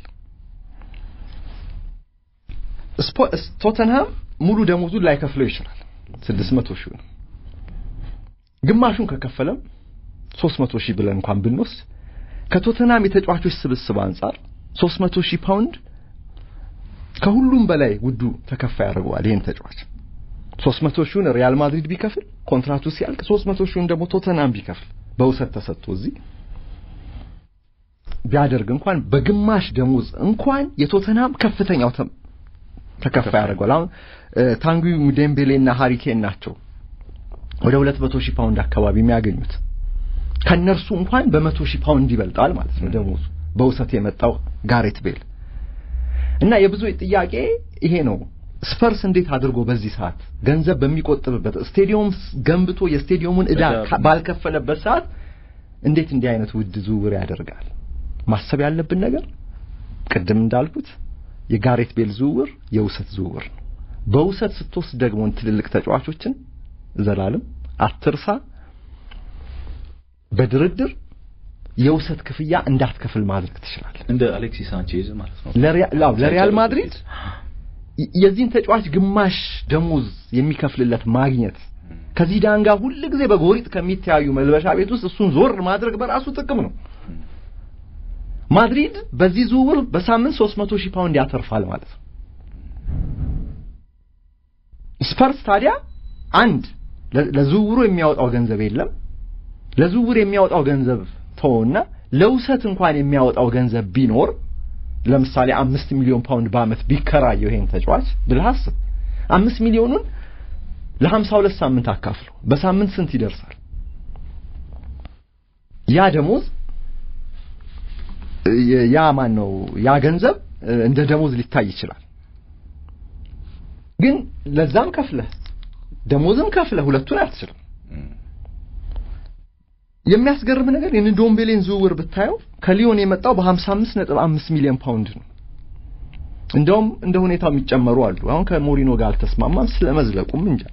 ቶተንሃም ሙሉ ደሞዙን ላይከፍለው ይችላል። 600 ሺህ ነው። ግማሹን ከከፈለም 300 ሺህ ብለን እንኳን ብንወስድ ከቶተንሃም የተጫዋቾች ስብስብ አንጻር 300 ሺህ ፓውንድ ከሁሉም በላይ ውዱ ተከፋይ ያደርገዋል ይህን ተጫዋች 300 ሺውን ሪያል ማድሪድ ቢከፍል ኮንትራቱ ሲያልቅ 300 ሺውን ደግሞ ቶተንሃም ቢከፍል በውሰት ተሰጥቶ እዚህ ቢያደርግ እንኳን በግማሽ ደሞዝ እንኳን የቶተንሃም ከፍተኛው ተከፋይ ያደርገዋል። አሁን ታንጉ ሙዴምቤሌና ሃሪኬን ናቸው ወደ 200 ሺህ ፓውንድ አካባቢ የሚያገኙት ከነርሱ እንኳን በመቶ ሺህ ፓውንድ ይበልጣል ማለት ነው ደሞዙ በውሰት የመጣው ጋሬት ቤል እና የብዙ ጥያቄ ይሄ ነው። ስፐርስ እንዴት አድርጎ በዚህ ሰዓት ገንዘብ በሚቆጥብበት ስቴዲየም ገንብቶ የስቴዲየሙን ዕዳ ባልከፈለበት ሰዓት እንዴት እንዲህ አይነት ውድ ዝውውር ያደርጋል? ማሰብ ያለብን ነገር ቅድም እንዳልኩት የጋሬት ቤል ዝውውር የውሰት ዝውውር ነው። በውሰት ስትወስድ ደግሞ ትልልቅ ተጫዋቾችን ዘላለም አትርሳ፣ በድርድር የውሰት ክፍያ እንዳትከፍል ማድረግ ትችላለህ። እንደ አሌክሲስ ሳንቼዝ ማለት ነው። ለሪያል ማድሪድ የዚህን ተጫዋች ግማሽ ደሞዝ የሚከፍልለት ማግኘት ከዚዳን ጋር ሁል ጊዜ በጎሪጥ ከሚተያዩ መልበሻ ቤት ውስጥ እሱን ዞር ማድረግ በራሱ ጥቅም ነው። ማድሪድ በዚህ ዝውውር በሳምንት 300 ሺህ ፓውንድ ያተርፋል ማለት ነው። ስፐርስ ታዲያ አንድ ለዝውውሩ የሚያወጣው ገንዘብ የለም። ለዝውውር የሚያወጣው ገንዘብ ተወውና ለውሰት እንኳን የሚያወጣው ገንዘብ ቢኖር ለምሳሌ አምስት ሚሊዮን ፓውንድ በአመት ቢከራየው ይሄን ተጫዋች ብለህ አስብ። አምስት ሚሊዮኑን ለሀምሳ ሁለት ሳምንት አካፍለው በሳምንት ስንት ይደርሳል? ያ ደሞዝ ያ ማን ነው ያ ገንዘብ እንደ ደሞዝ ሊታይ ይችላል። ግን ለዛም ከፍለህ ደሞዝም ከፍለህ ሁለቱን አትችልም። የሚያስገርም ነገር የንዶምቤሌን ዝውውር ብታየው ከሊዮን የመጣው በ55 ነጥብ 5 ሚሊዮን ፓውንድ ነው። እንደውም እንደ ሁኔታው የሚጨመሩ አሉ። አሁን ከሞሪኖ ጋር አልተስማማም ስለመዝለቁም እንጃ።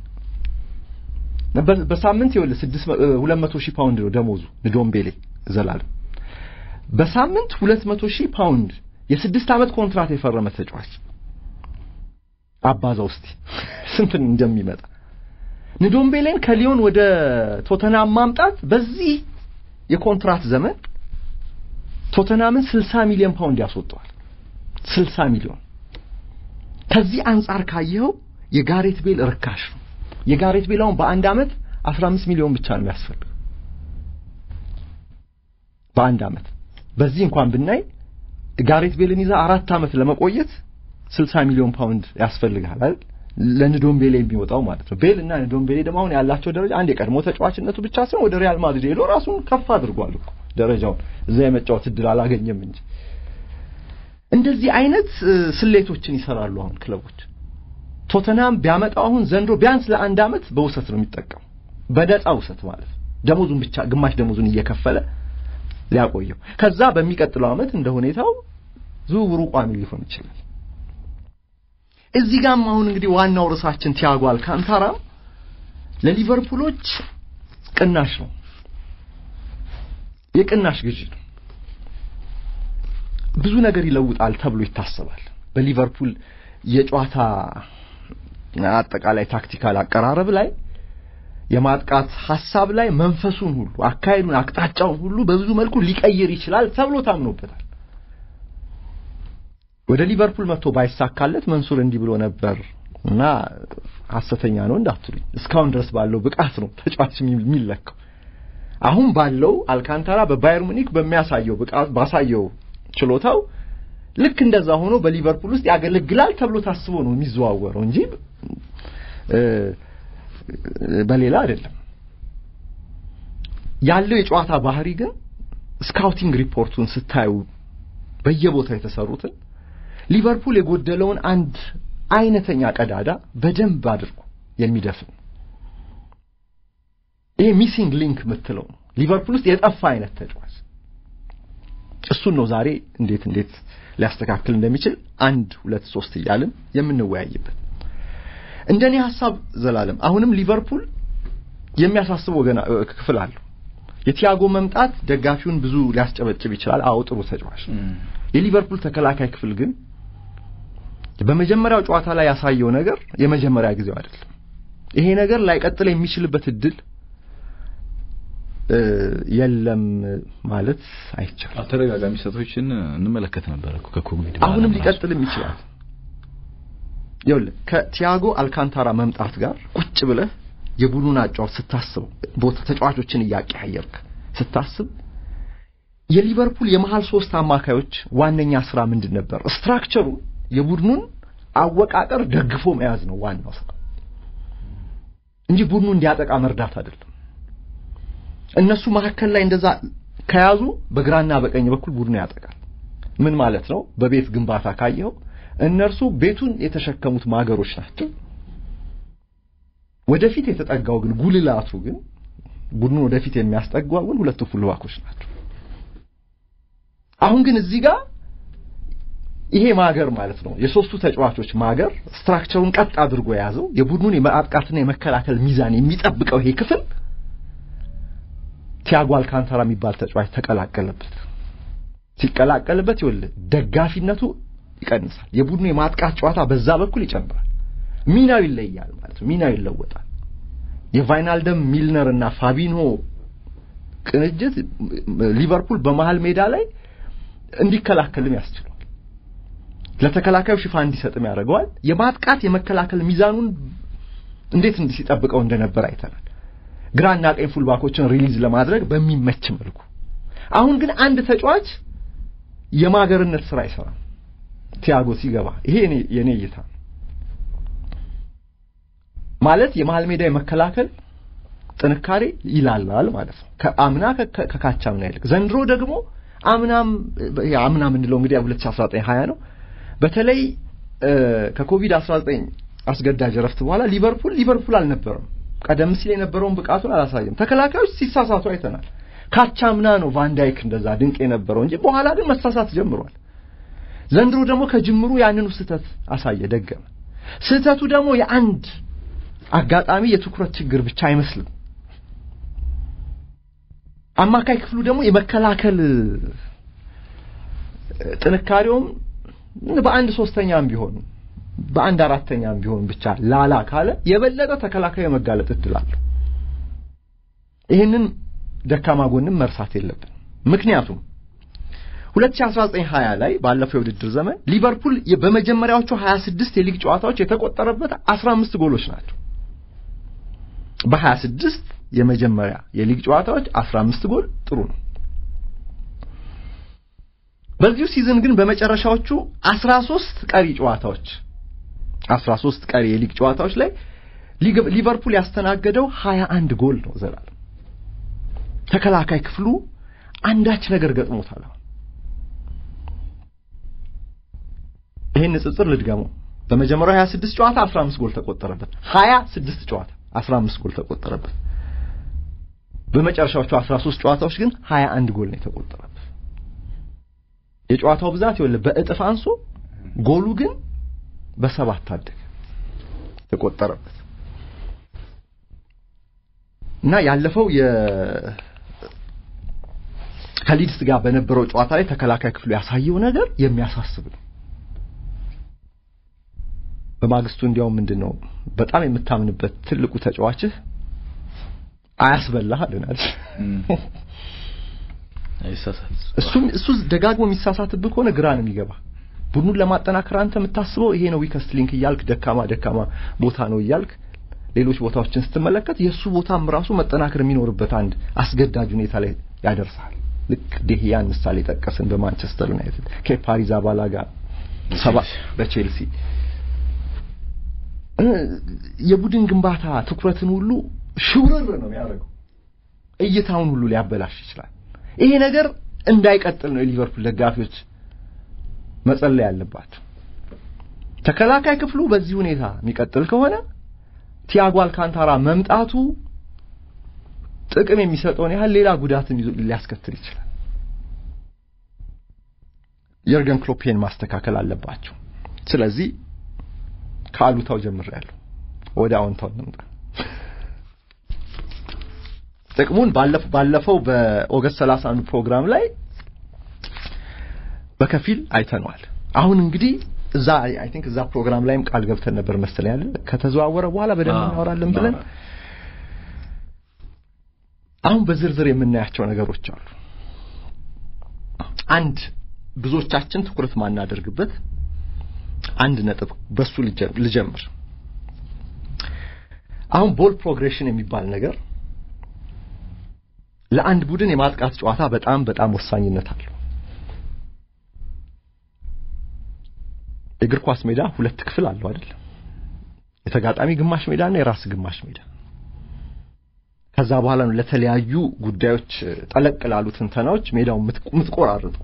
በሳምንት ይኸውልህ 200 ሺህ ፓውንድ ነው ደሞዙ ንዶምቤሌ ዘላለም በሳምንት 200 ሺህ ፓውንድ የስድስት ዓመት ኮንትራት የፈረመ ተጫዋች አባዛ ውስጥ ስንት እንደሚመጣ ንዶምቤሌን ከሊዮን ወደ ቶተናም ማምጣት በዚህ የኮንትራት ዘመን ቶተናምን 60 ሚሊዮን ፓውንድ ያስወጣዋል። 60 ሚሊዮን። ከዚህ አንጻር ካየኸው የጋሬት ቤል ርካሽ ነው። የጋሬት ቤል አሁን በአንድ ዓመት 15 ሚሊዮን ብቻ ነው የሚያስፈልገው በአንድ ዓመት። በዚህ እንኳን ብናይ ጋሬት ቤልን ይዛ አራት ዓመት ለመቆየት 60 ሚሊዮን ፓውንድ ያስፈልጋል አይደል? ለንዶምቤሌ የሚወጣው ማለት ነው። ቤል እና ንዶምቤሌ ደግሞ አሁን ያላቸው ደረጃ አንድ የቀድሞ ተጫዋችነቱ ብቻ ሳይሆን ወደ ሪያል ማድሪድ ሄዶ ራሱን ከፍ አድርጓል እኮ ደረጃውን እዛ የመጫወት እድል አላገኘም እንጂ። እንደዚህ አይነት ስሌቶችን ይሰራሉ አሁን ክለቦች። ቶተናም ቢያመጣው አሁን ዘንድሮ ቢያንስ ለአንድ ዓመት በውሰት ነው የሚጠቀሙ፣ በነፃ ውሰት ማለት ደሞዙን ብቻ ግማሽ ደሞዙን እየከፈለ ሊያቆየው፣ ከዛ በሚቀጥለው ዓመት እንደ ሁኔታው ዝውውሩ ቋሚ ሊሆን ይችላል። እዚህ ጋርም አሁን እንግዲህ ዋናው ርዕሳችን ቲያጎ አልካንታራ ለሊቨርፑሎች ቅናሽ ነው፣ የቅናሽ ግዢ ነው። ብዙ ነገር ይለውጣል ተብሎ ይታሰባል። በሊቨርፑል የጨዋታ አጠቃላይ ታክቲካል አቀራረብ ላይ የማጥቃት ሐሳብ ላይ መንፈሱን ሁሉ አካሄዱን፣ አቅጣጫውን ሁሉ በብዙ መልኩ ሊቀይር ይችላል ተብሎ ታምኖበታል። ወደ ሊቨርፑል መጥቶ ባይሳካለት መንሱር እንዲህ ብሎ ነበር እና ሐሰተኛ ነው እንዳትሉኝ። እስካሁን ድረስ ባለው ብቃት ነው ተጫዋች የሚለካው። አሁን ባለው አልካንታራ በባየር ሙኒክ በሚያሳየው ብቃት ባሳየው ችሎታው ልክ እንደዛ ሆኖ በሊቨርፑል ውስጥ ያገለግላል ተብሎ ታስቦ ነው የሚዘዋወረው እንጂ በሌላ አይደለም። ያለው የጨዋታ ባህሪ ግን ስካውቲንግ ሪፖርቱን ስታዩ በየቦታው የተሰሩትን ሊቨርፑል የጎደለውን አንድ አይነተኛ ቀዳዳ በደንብ አድርጎ የሚደፍን ይሄ ሚሲንግ ሊንክ የምትለው ነው። ሊቨርፑል ውስጥ የጠፋ አይነት ተጫዋች እሱን ነው ዛሬ እንዴት እንዴት ሊያስተካክል እንደሚችል አንድ ሁለት ሶስት እያልን የምንወያይበት። እንደኔ ሐሳብ ዘላለም አሁንም ሊቨርፑል የሚያሳስበው ገና ክፍል አለው። የቲያጎ መምጣት ደጋፊውን ብዙ ሊያስጨበጭብ ይችላል። አዎ ጥሩ ተጫዋች። የሊቨርፑል ተከላካይ ክፍል ግን በመጀመሪያው ጨዋታ ላይ ያሳየው ነገር የመጀመሪያ ጊዜው አይደለም። ይሄ ነገር ላይቀጥል የሚችልበት እድል የለም ማለት አይቻልም። ተደጋጋሚ ስህተቶችን እንመለከት ነበር እኮ ከኮቪድ አሁንም ሊቀጥልም ይችላል። ይኸውልህ ከቲያጎ አልካንታራ መምጣት ጋር ቁጭ ብለህ የቡድኑን አጫዋት ስታስበው ቦታ ተጫዋቾችን እያቀያየርክ ስታስብ የሊቨርፑል የመሃል ሶስት አማካዮች ዋነኛ ስራ ምንድን ነበር? ስትራክቸሩ የቡድኑን አወቃቀር ደግፎ መያዝ ነው ዋናው ስራ እንጂ ቡድኑ እንዲያጠቃ መርዳት አይደለም። እነሱ መካከል ላይ እንደዛ ከያዙ በግራና በቀኝ በኩል ቡድኑ ያጠቃል። ምን ማለት ነው? በቤት ግንባታ ካየኸው እነርሱ ቤቱን የተሸከሙት ማገሮች ናቸው። ወደፊት የተጠጋው ግን ጉልላቱ ግን ቡድኑን ወደፊት የሚያስጠጓው ግን ሁለቱ ፉልባኮች ናቸው። አሁን ግን እዚህ ጋር ይሄ ማገር ማለት ነው የሶስቱ ተጫዋቾች ማገር ስትራክቸሩን ቀጥ አድርጎ የያዘው የቡድኑን የማጥቃትና የመከላከል ሚዛን የሚጠብቀው ይሄ ክፍል ቲያጎ አልካንታራ የሚባል ተጫዋች ተቀላቀለበት። ሲቀላቀልበት ይኸውልህ ደጋፊነቱ ይቀንሳል። የቡድኑ የማጥቃት ጨዋታ በዛ በኩል ይጨምራል። ሚናው ይለያል ማለት ነው። ሚናው ይለወጣል። የቫይናልደም ሚልነር እና ፋቢንሆ ቅንጅት ሊቨርፑል በመሃል ሜዳ ላይ እንዲከላከልም ያስችለዋል። ለተከላካዩ ሽፋን እንዲሰጥም ያደርገዋል። የማጥቃት የመከላከል ሚዛኑን እንዴት ሲጠብቀው እንደነበር አይተናል። ግራና ቀኝ ፉልባኮችን ሪሊዝ ለማድረግ በሚመች መልኩ። አሁን ግን አንድ ተጫዋች የማገርነት ስራ አይሰራም። ቲያጎ ሲገባ ይሄ የኔ እይታ ማለት የመሃል ሜዳ የመከላከል ጥንካሬ ይላላል ማለት ነው። ከአምና ከካቻምና ይልቅ ዘንድሮ ደግሞ አምናም አምና የምንለው እንግዲህ 2019 20 ነው። በተለይ ከኮቪድ 19 አስገዳጅ ረፍት በኋላ ሊቨርፑል ሊቨርፑል አልነበረም። ቀደም ሲል የነበረውን ብቃቱን አላሳየም። ተከላካዮች ሲሳሳቱ አይተናል። ካቻምና ነው ቫንዳይክ እንደዛ ድንቅ የነበረው እንጂ በኋላ ግን መሳሳት ጀምሯል። ዘንድሮ ደግሞ ከጅምሩ ያንኑ ስህተት አሳየ፣ ደገመ። ስህተቱ ደግሞ የአንድ አጋጣሚ የትኩረት ችግር ብቻ አይመስልም። አማካይ ክፍሉ ደግሞ የመከላከል ጥንካሬውም በአንድ ሶስተኛም ቢሆን በአንድ አራተኛም ቢሆን ብቻ ላላ ካለ የበለጠ ተከላካይ የመጋለጥ እድል አለው። ይህንን ደካማ ጎንም መርሳት የለብን። ምክንያቱም 2019-20 ላይ ባለፈው የውድድር ዘመን ሊቨርፑል በመጀመሪያዎቹ 26 የሊግ ጨዋታዎች የተቆጠረበት 15 ጎሎች ናቸው። በ26 የመጀመሪያ የሊግ ጨዋታዎች 15 ጎል ጥሩ ነው። በዚሁ ሲዝን ግን በመጨረሻዎቹ 13 ቀሪ ጨዋታዎች 13 ቀሪ የሊግ ጨዋታዎች ላይ ሊቨርፑል ያስተናገደው 21 ጎል ነው። ዘላለም ተከላካይ ክፍሉ አንዳች ነገር ገጥሞታል። ይሄን ንጽጽር ልድገመው። በመጀመሪያው 26 ጨዋታ 15 ጎል ተቆጠረበት። 26 ጨዋታ 15 ጎል ተቆጠረበት። በመጨረሻዎቹ 13 ጨዋታዎች ግን 21 ጎል ነው የተቆጠረበት። የጨዋታው ብዛት ይኸውልህ በእጥፍ አንሶ ጎሉ ግን በሰባት አደገ ተቆጠረበት እና ያለፈው የ ከሊድስ ጋር በነበረው ጨዋታ ላይ ተከላካይ ክፍሉ ያሳየው ነገር የሚያሳስብ ነው። በማግስቱ እንዲያውም ምንድን ነው በጣም የምታምንበት ትልቁ ተጫዋችህ አያስበላህ አለናል። እሱም እሱ ደጋግሞ የሚሳሳትብህ ከሆነ ግራ ነው የሚገባ። ቡድኑን ለማጠናከር አንተ የምታስበው ይሄ ነው ዊከስት ሊንክ እያልክ ደካማ ደካማ ቦታ ነው እያልክ ሌሎች ቦታዎችን ስትመለከት የእሱ ቦታም ራሱ መጠናከር የሚኖርበት አንድ አስገዳጅ ሁኔታ ላይ ያደርሳል። ልክ ዴህያን ምሳሌ ጠቀስን በማንቸስተር ዩናይትድ ከፓሪዝ አባላጋ ሰባ በቼልሲ የቡድን ግንባታ ትኩረትን ሁሉ ሽውርር ነው የሚያደርገው። እይታውን ሁሉ ሊያበላሽ ይችላል። ይሄ ነገር እንዳይቀጥል ነው የሊቨርፑል ደጋፊዎች መጸለይ ያለባቸው። ተከላካይ ክፍሉ በዚህ ሁኔታ የሚቀጥል ከሆነ ቲያጎ አልካንታራ መምጣቱ ጥቅም የሚሰጠውን ያህል ሌላ ጉዳትን ሊያስከትል ይችላል። የርገን ክሎፔን ማስተካከል አለባቸው። ስለዚህ ከአሉታው ጀምሬያለሁ፣ ወደ አዎንታው እንምጣ። ጥቅሙን ባለፈው በኦገስት 31 ፕሮግራም ላይ በከፊል አይተነዋል። አሁን እንግዲህ እዛ አይ ቲንክ እዛ ፕሮግራም ላይም ቃል ገብተን ነበር መሰለኝ አይደል? ከተዘዋወረ በኋላ በደንብ እናወራለን ብለን አሁን በዝርዝር የምናያቸው ነገሮች አሉ። አንድ ብዙዎቻችን ትኩረት ማናደርግበት አንድ ነጥብ በሱ ልጀምር። አሁን ቦል ፕሮግሬሽን የሚባል ነገር ለአንድ ቡድን የማጥቃት ጨዋታ በጣም በጣም ወሳኝነት አለው። የእግር ኳስ ሜዳ ሁለት ክፍል አለው አይደል? የተጋጣሚ ግማሽ ሜዳና የራስ ግማሽ ሜዳ። ከዛ በኋላ ነው ለተለያዩ ጉዳዮች ጠለቅ ላሉ ትንተናዎች ሜዳውን የምትቆራርጠው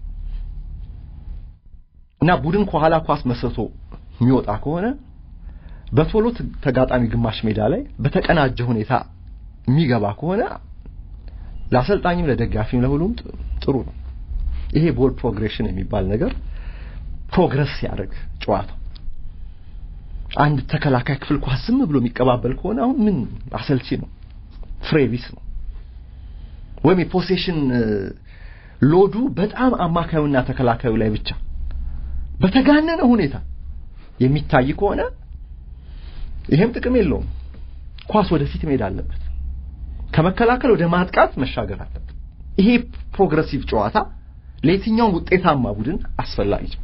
እና ቡድን ከኋላ ኳስ መስርቶ የሚወጣ ከሆነ በቶሎ ተጋጣሚ ግማሽ ሜዳ ላይ በተቀናጀ ሁኔታ የሚገባ ከሆነ ለአሰልጣኝም ለደጋፊም ለሁሉም ጥሩ ነው። ይሄ ቦል ፕሮግሬሽን የሚባል ነገር ፕሮግረስ ሲያደርግ ጨዋታው አንድ ተከላካይ ክፍል ኳስ ዝም ብሎ የሚቀባበል ከሆነ አሁን ምን አሰልቺ ነው፣ ፍሬቢስ ነው። ወይም የፖሴሽን ሎዱ በጣም አማካዩና ተከላካዩ ላይ ብቻ በተጋነነ ሁኔታ የሚታይ ከሆነ ይሄም ጥቅም የለውም። ኳስ ወደፊት መሄድ አለበት። ከመከላከል ወደ ማጥቃት መሻገር አለበት። ይሄ ፕሮግረሲቭ ጨዋታ ለየትኛውም ውጤታማ ቡድን አስፈላጊ ነው።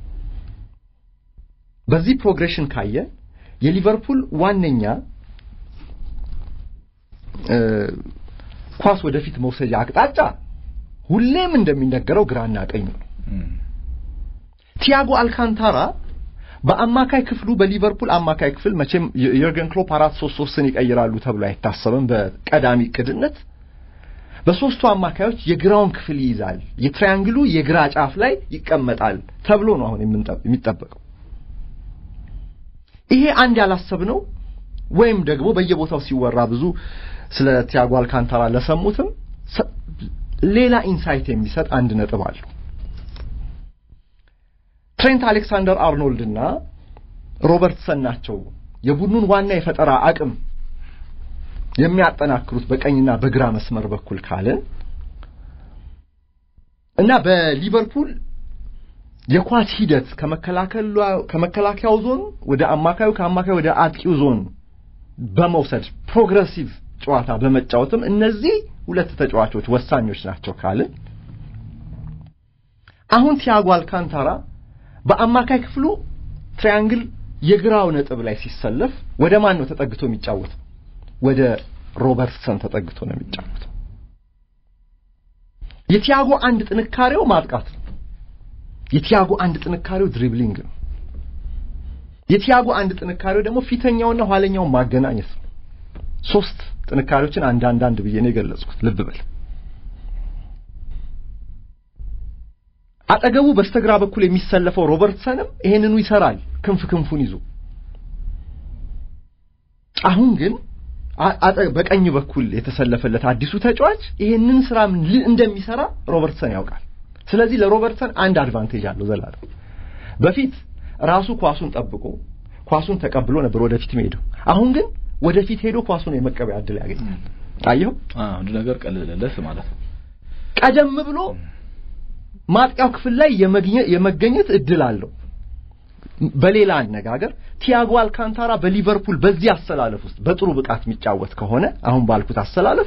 በዚህ ፕሮግሬሽን ካየ የሊቨርፑል ዋነኛ ኳስ ወደፊት መውሰጃ አቅጣጫ ሁሌም እንደሚነገረው ግራና ቀኝ ነው። ቲያጎ አልካንታራ በአማካይ ክፍሉ በሊቨርፑል አማካይ ክፍል መቼም የርገን ክሎፕ አራት ሶስት ሶስትን ይቀይራሉ ተብሎ አይታሰብም። በቀዳሚ ቅድነት በሶስቱ አማካዮች የግራውን ክፍል ይይዛል፣ የትራያንግሉ የግራ ጫፍ ላይ ይቀመጣል ተብሎ ነው አሁን የሚጠበቀው። ይሄ አንድ ያላሰብነው ወይም ደግሞ በየቦታው ሲወራ ብዙ ስለ ቲያጎ አልካንታራ ለሰሙትም ሌላ ኢንሳይት የሚሰጥ አንድ ነጥብ አለው። ትሬንት አሌክሳንደር አርኖልድ እና ሮበርትሰን ናቸው የቡድኑን ዋና የፈጠራ አቅም የሚያጠናክሩት በቀኝና በግራ መስመር በኩል ካልን እና በሊቨርፑል የኳስ ሂደት ከመከላከያው ዞን ወደ አማካዩ ከአማካዩ ወደ አጥቂው ዞን በመውሰድ ፕሮግረሲቭ ጨዋታ በመጫወትም እነዚህ ሁለት ተጫዋቾች ወሳኞች ናቸው ካልን አሁን ቲያጎ አልካንታራ በአማካይ ክፍሉ ትራያንግል የግራው ነጥብ ላይ ሲሰለፍ ወደ ማን ነው ተጠግቶ የሚጫወተው? ወደ ሮበርትሰን ተጠግቶ ነው የሚጫወተው። የቲያጎ አንድ ጥንካሬው ማጥቃት ነው። የቲያጎ አንድ ጥንካሬው ድሪብሊንግ ነው። የቲያጎ አንድ ጥንካሬው ደግሞ ፊተኛውና ኋለኛውን ማገናኘት ነው። ሶስት ጥንካሬዎችን አንድ አንድ አንድ ብዬ ነው የገለጽኩት። ልብ በል። አጠገቡ በስተግራ በኩል የሚሰለፈው ሮበርትሰንም ይሄንኑ ይሰራል፣ ክንፍ ክንፉን ይዞ። አሁን ግን በቀኝ በኩል የተሰለፈለት አዲሱ ተጫዋች ይሄንን ስራ እንደሚሰራ ሮበርትሰን ያውቃል። ስለዚህ ለሮበርትሰን አንድ አድቫንቴጅ አለው ዘላለም። በፊት ራሱ ኳሱን ጠብቆ ኳሱን ተቀብሎ ነበር ወደፊት ሄደው። አሁን ግን ወደፊት ሄዶ ኳሱን የመቀበያ እድል ያገኛል። አየው አንድ ነገር ቀለለለት ማለት ነው። ቀደም ብሎ ማጥቂያው ክፍል ላይ የመገኘት እድል አለው። በሌላ አነጋገር ቲያጎ አልካንታራ በሊቨርፑል በዚህ አሰላለፍ ውስጥ በጥሩ ብቃት የሚጫወት ከሆነ አሁን ባልኩት አሰላለፍ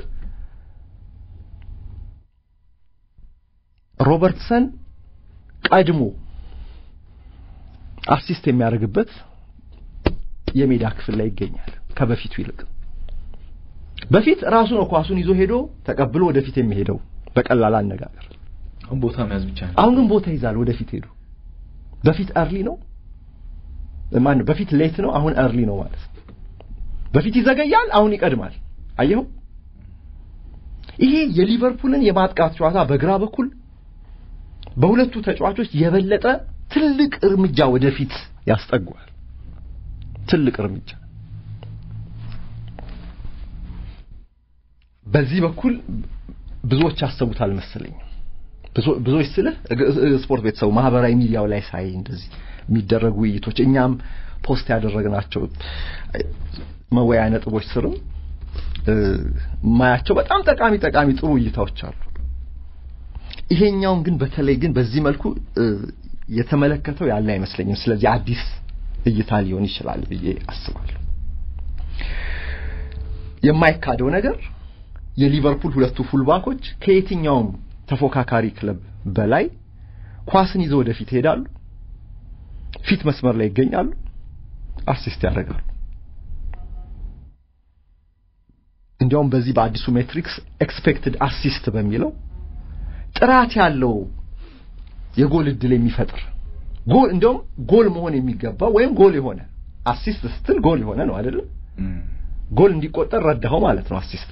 ሮበርትሰን ቀድሞ አሲስት የሚያደርግበት የሜዳ ክፍል ላይ ይገኛል ከበፊቱ ይልቅ። በፊት ራሱ ነው ኳሱን ይዞ ሄዶ ተቀብሎ ወደፊት የሚሄደው በቀላል አነጋገር። አሁን ቦታ መያዝ ብቻ ነው። አሁን ግን ቦታ ይዛል ወደፊት ሄዶ። በፊት እርሊ ነው ማን ነው? በፊት ሌት ነው፣ አሁን እርሊ ነው ማለት ነው። በፊት ይዘገያል፣ አሁን ይቀድማል። አየኸው? ይሄ የሊቨርፑልን የማጥቃት ጨዋታ በግራ በኩል በሁለቱ ተጫዋቾች የበለጠ ትልቅ እርምጃ ወደፊት ያስጠጓል። ትልቅ እርምጃ በዚህ በኩል ብዙዎች ያሰቡታል መሰለኝ። ብዙዎች ስልህ ስፖርት ቤተሰቡ ማህበራዊ ሚዲያው ላይ ሳይ እንደዚህ የሚደረጉ ውይይቶች እኛም ፖስት ያደረግናቸው መወያያ ነጥቦች ስርም ማያቸው በጣም ጠቃሚ ጠቃሚ ጥሩ እይታዎች አሉ። ይሄኛውን ግን በተለይ ግን በዚህ መልኩ የተመለከተው ያለ አይመስለኝም። ስለዚህ አዲስ እይታ ሊሆን ይችላል ብዬ አስባለሁ። የማይካደው ነገር የሊቨርፑል ሁለቱ ፉልባኮች ከየትኛውም ተፎካካሪ ክለብ በላይ ኳስን ይዘው ወደፊት ይሄዳሉ፣ ፊት መስመር ላይ ይገኛሉ፣ አሲስት ያደርጋሉ። እንዲያውም በዚህ በአዲሱ ሜትሪክስ ኤክስፔክትድ አሲስት በሚለው ጥራት ያለው የጎል እድል የሚፈጥር ጎል እንዲያውም ጎል መሆን የሚገባው ወይም ጎል የሆነ አሲስት ስትል ጎል የሆነ ነው አይደለም? ጎል እንዲቆጠር ረዳኸው ማለት ነው አሲስት።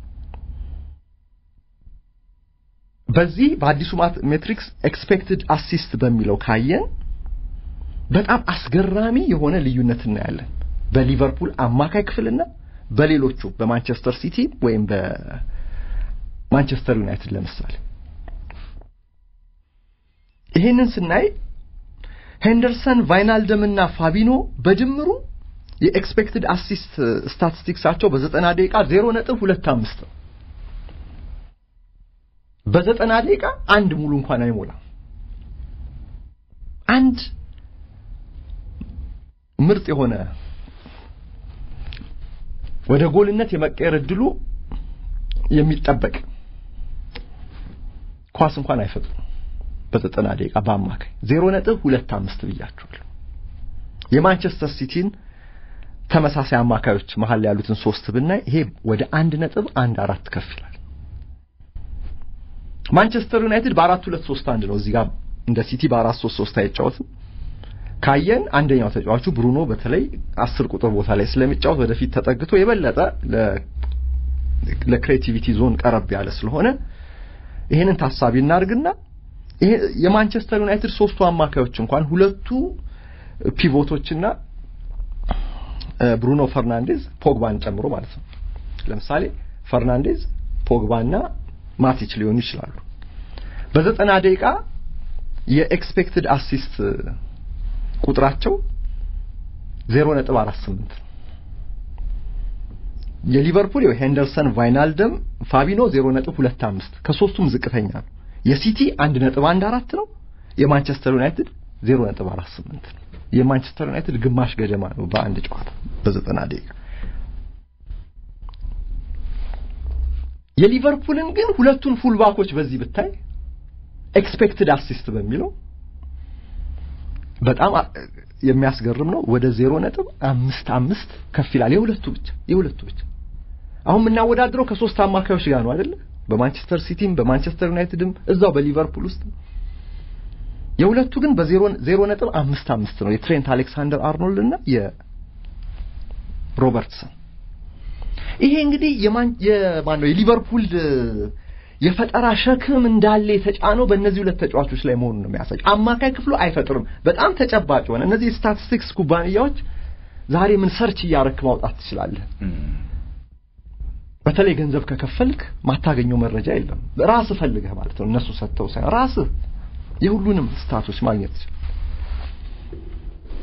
በዚህ በአዲሱ ሜትሪክስ ኤክስፔክትድ አሲስት በሚለው ካየን በጣም አስገራሚ የሆነ ልዩነት እናያለን በሊቨርፑል አማካይ ክፍልና በሌሎቹ በማንቸስተር ሲቲ ወይም በማንቸስተር ዩናይትድ ለምሳሌ ይህንን ስናይ ሄንደርሰን ቫይናልደም እና ፋቢኖ በድምሩ የኤክስፔክትድ አሲስት ስታቲስቲክሳቸው በዘጠና ደቂቃ ዜሮ ነጥብ ሁለት አምስት ነው። በዘጠና ደቂቃ አንድ ሙሉ እንኳን አይሞላም። አንድ ምርጥ የሆነ ወደ ጎልነት የመቀየር እድሉ የሚጠበቅ ኳስ እንኳን አይፈጥሩም። በዘጠና ደቂቃ በአማካይ ዜሮ ነጥብ ሁለት አምስት ብያቸዋለሁ። የማንቸስተር ሲቲን ተመሳሳይ አማካዮች መሀል ያሉትን ሶስት ብናይ ይሄ ወደ አንድ ነጥብ አንድ አራት ከፍ ይላል። ማንቸስተር ዩናይትድ በአራት ሁለት ሶስት አንድ ነው። እዚህ ጋር እንደ ሲቲ በአራት ሶስት ሶስት አይጫወትም። ካየን አንደኛው ተጫዋቹ ብሩኖ በተለይ አስር ቁጥር ቦታ ላይ ስለሚጫወት ወደፊት ተጠግቶ የበለጠ ለክሬቲቪቲ ዞን ቀረብ ያለ ስለሆነ ይሄንን ታሳቢ እናድርግና ይሄ የማንቸስተር ዩናይትድ ሶስቱ አማካዮች እንኳን ሁለቱ ፒቮቶችና ብሩኖ ፈርናንዴዝ ፖግባን ጨምሮ ማለት ነው። ለምሳሌ ፈርናንዴዝ፣ ፖግባና ማቲች ሊሆኑ ይችላሉ። በዘጠና ደቂቃ የኤክስፔክትድ አሲስት ቁጥራቸው 0.48 የሊቨርፑል ሄንደርሰን፣ ቫይናልደም፣ ፋቢኖ 0.25 ከሶስቱም ዝቅተኛ ነው። የሲቲ 1.14 ነው። የማንቸስተር ዩናይትድ 0.48 ነው። የማንቸስተር ዩናይትድ ግማሽ ገደማ ነው በአንድ ጨዋታ በዘጠና ደቂቃ። የሊቨርፑልን ግን ሁለቱን ፉልባኮች በዚህ ብታይ ኤክስፔክትድ አሲስት በሚለው በጣም የሚያስገርም ነው። ወደ ዜሮ ነጥብ አምስት አምስት ከፍ ይላል። የሁለቱ ብቻ የሁለቱ ብቻ። አሁን የምናወዳድረው ከሶስት አማካዮች ጋር ነው አይደለ? በማንቸስተር ሲቲም በማንቸስተር ዩናይትድም እዛው በሊቨርፑል ውስጥ የሁለቱ ግን በዜሮ ዜሮ ነጥብ አምስት አምስት ነው። የትሬንት አሌክሳንደር አርኖልድ እና የሮበርትሰን ይሄ እንግዲህ የማን የማን ነው የሊቨርፑል የፈጠራ ሸክም እንዳለ የተጫነው በእነዚህ ሁለት ተጫዋቾች ላይ መሆኑን ነው የሚያሳይ። አማካይ ክፍሉ አይፈጥርም። በጣም ተጨባጭ ሆነ። እነዚህ የስታቲስቲክስ ኩባንያዎች ዛሬ ምን ሰርች እያረክ ማውጣት ትችላለህ። በተለይ ገንዘብ ከከፈልክ ማታገኘው መረጃ የለም። ራስህ ፈልገህ ማለት ነው። እነሱ ሰጥተው ሳይሆን ራስህ የሁሉንም ስታቶች ማግኘት ትችላለህ።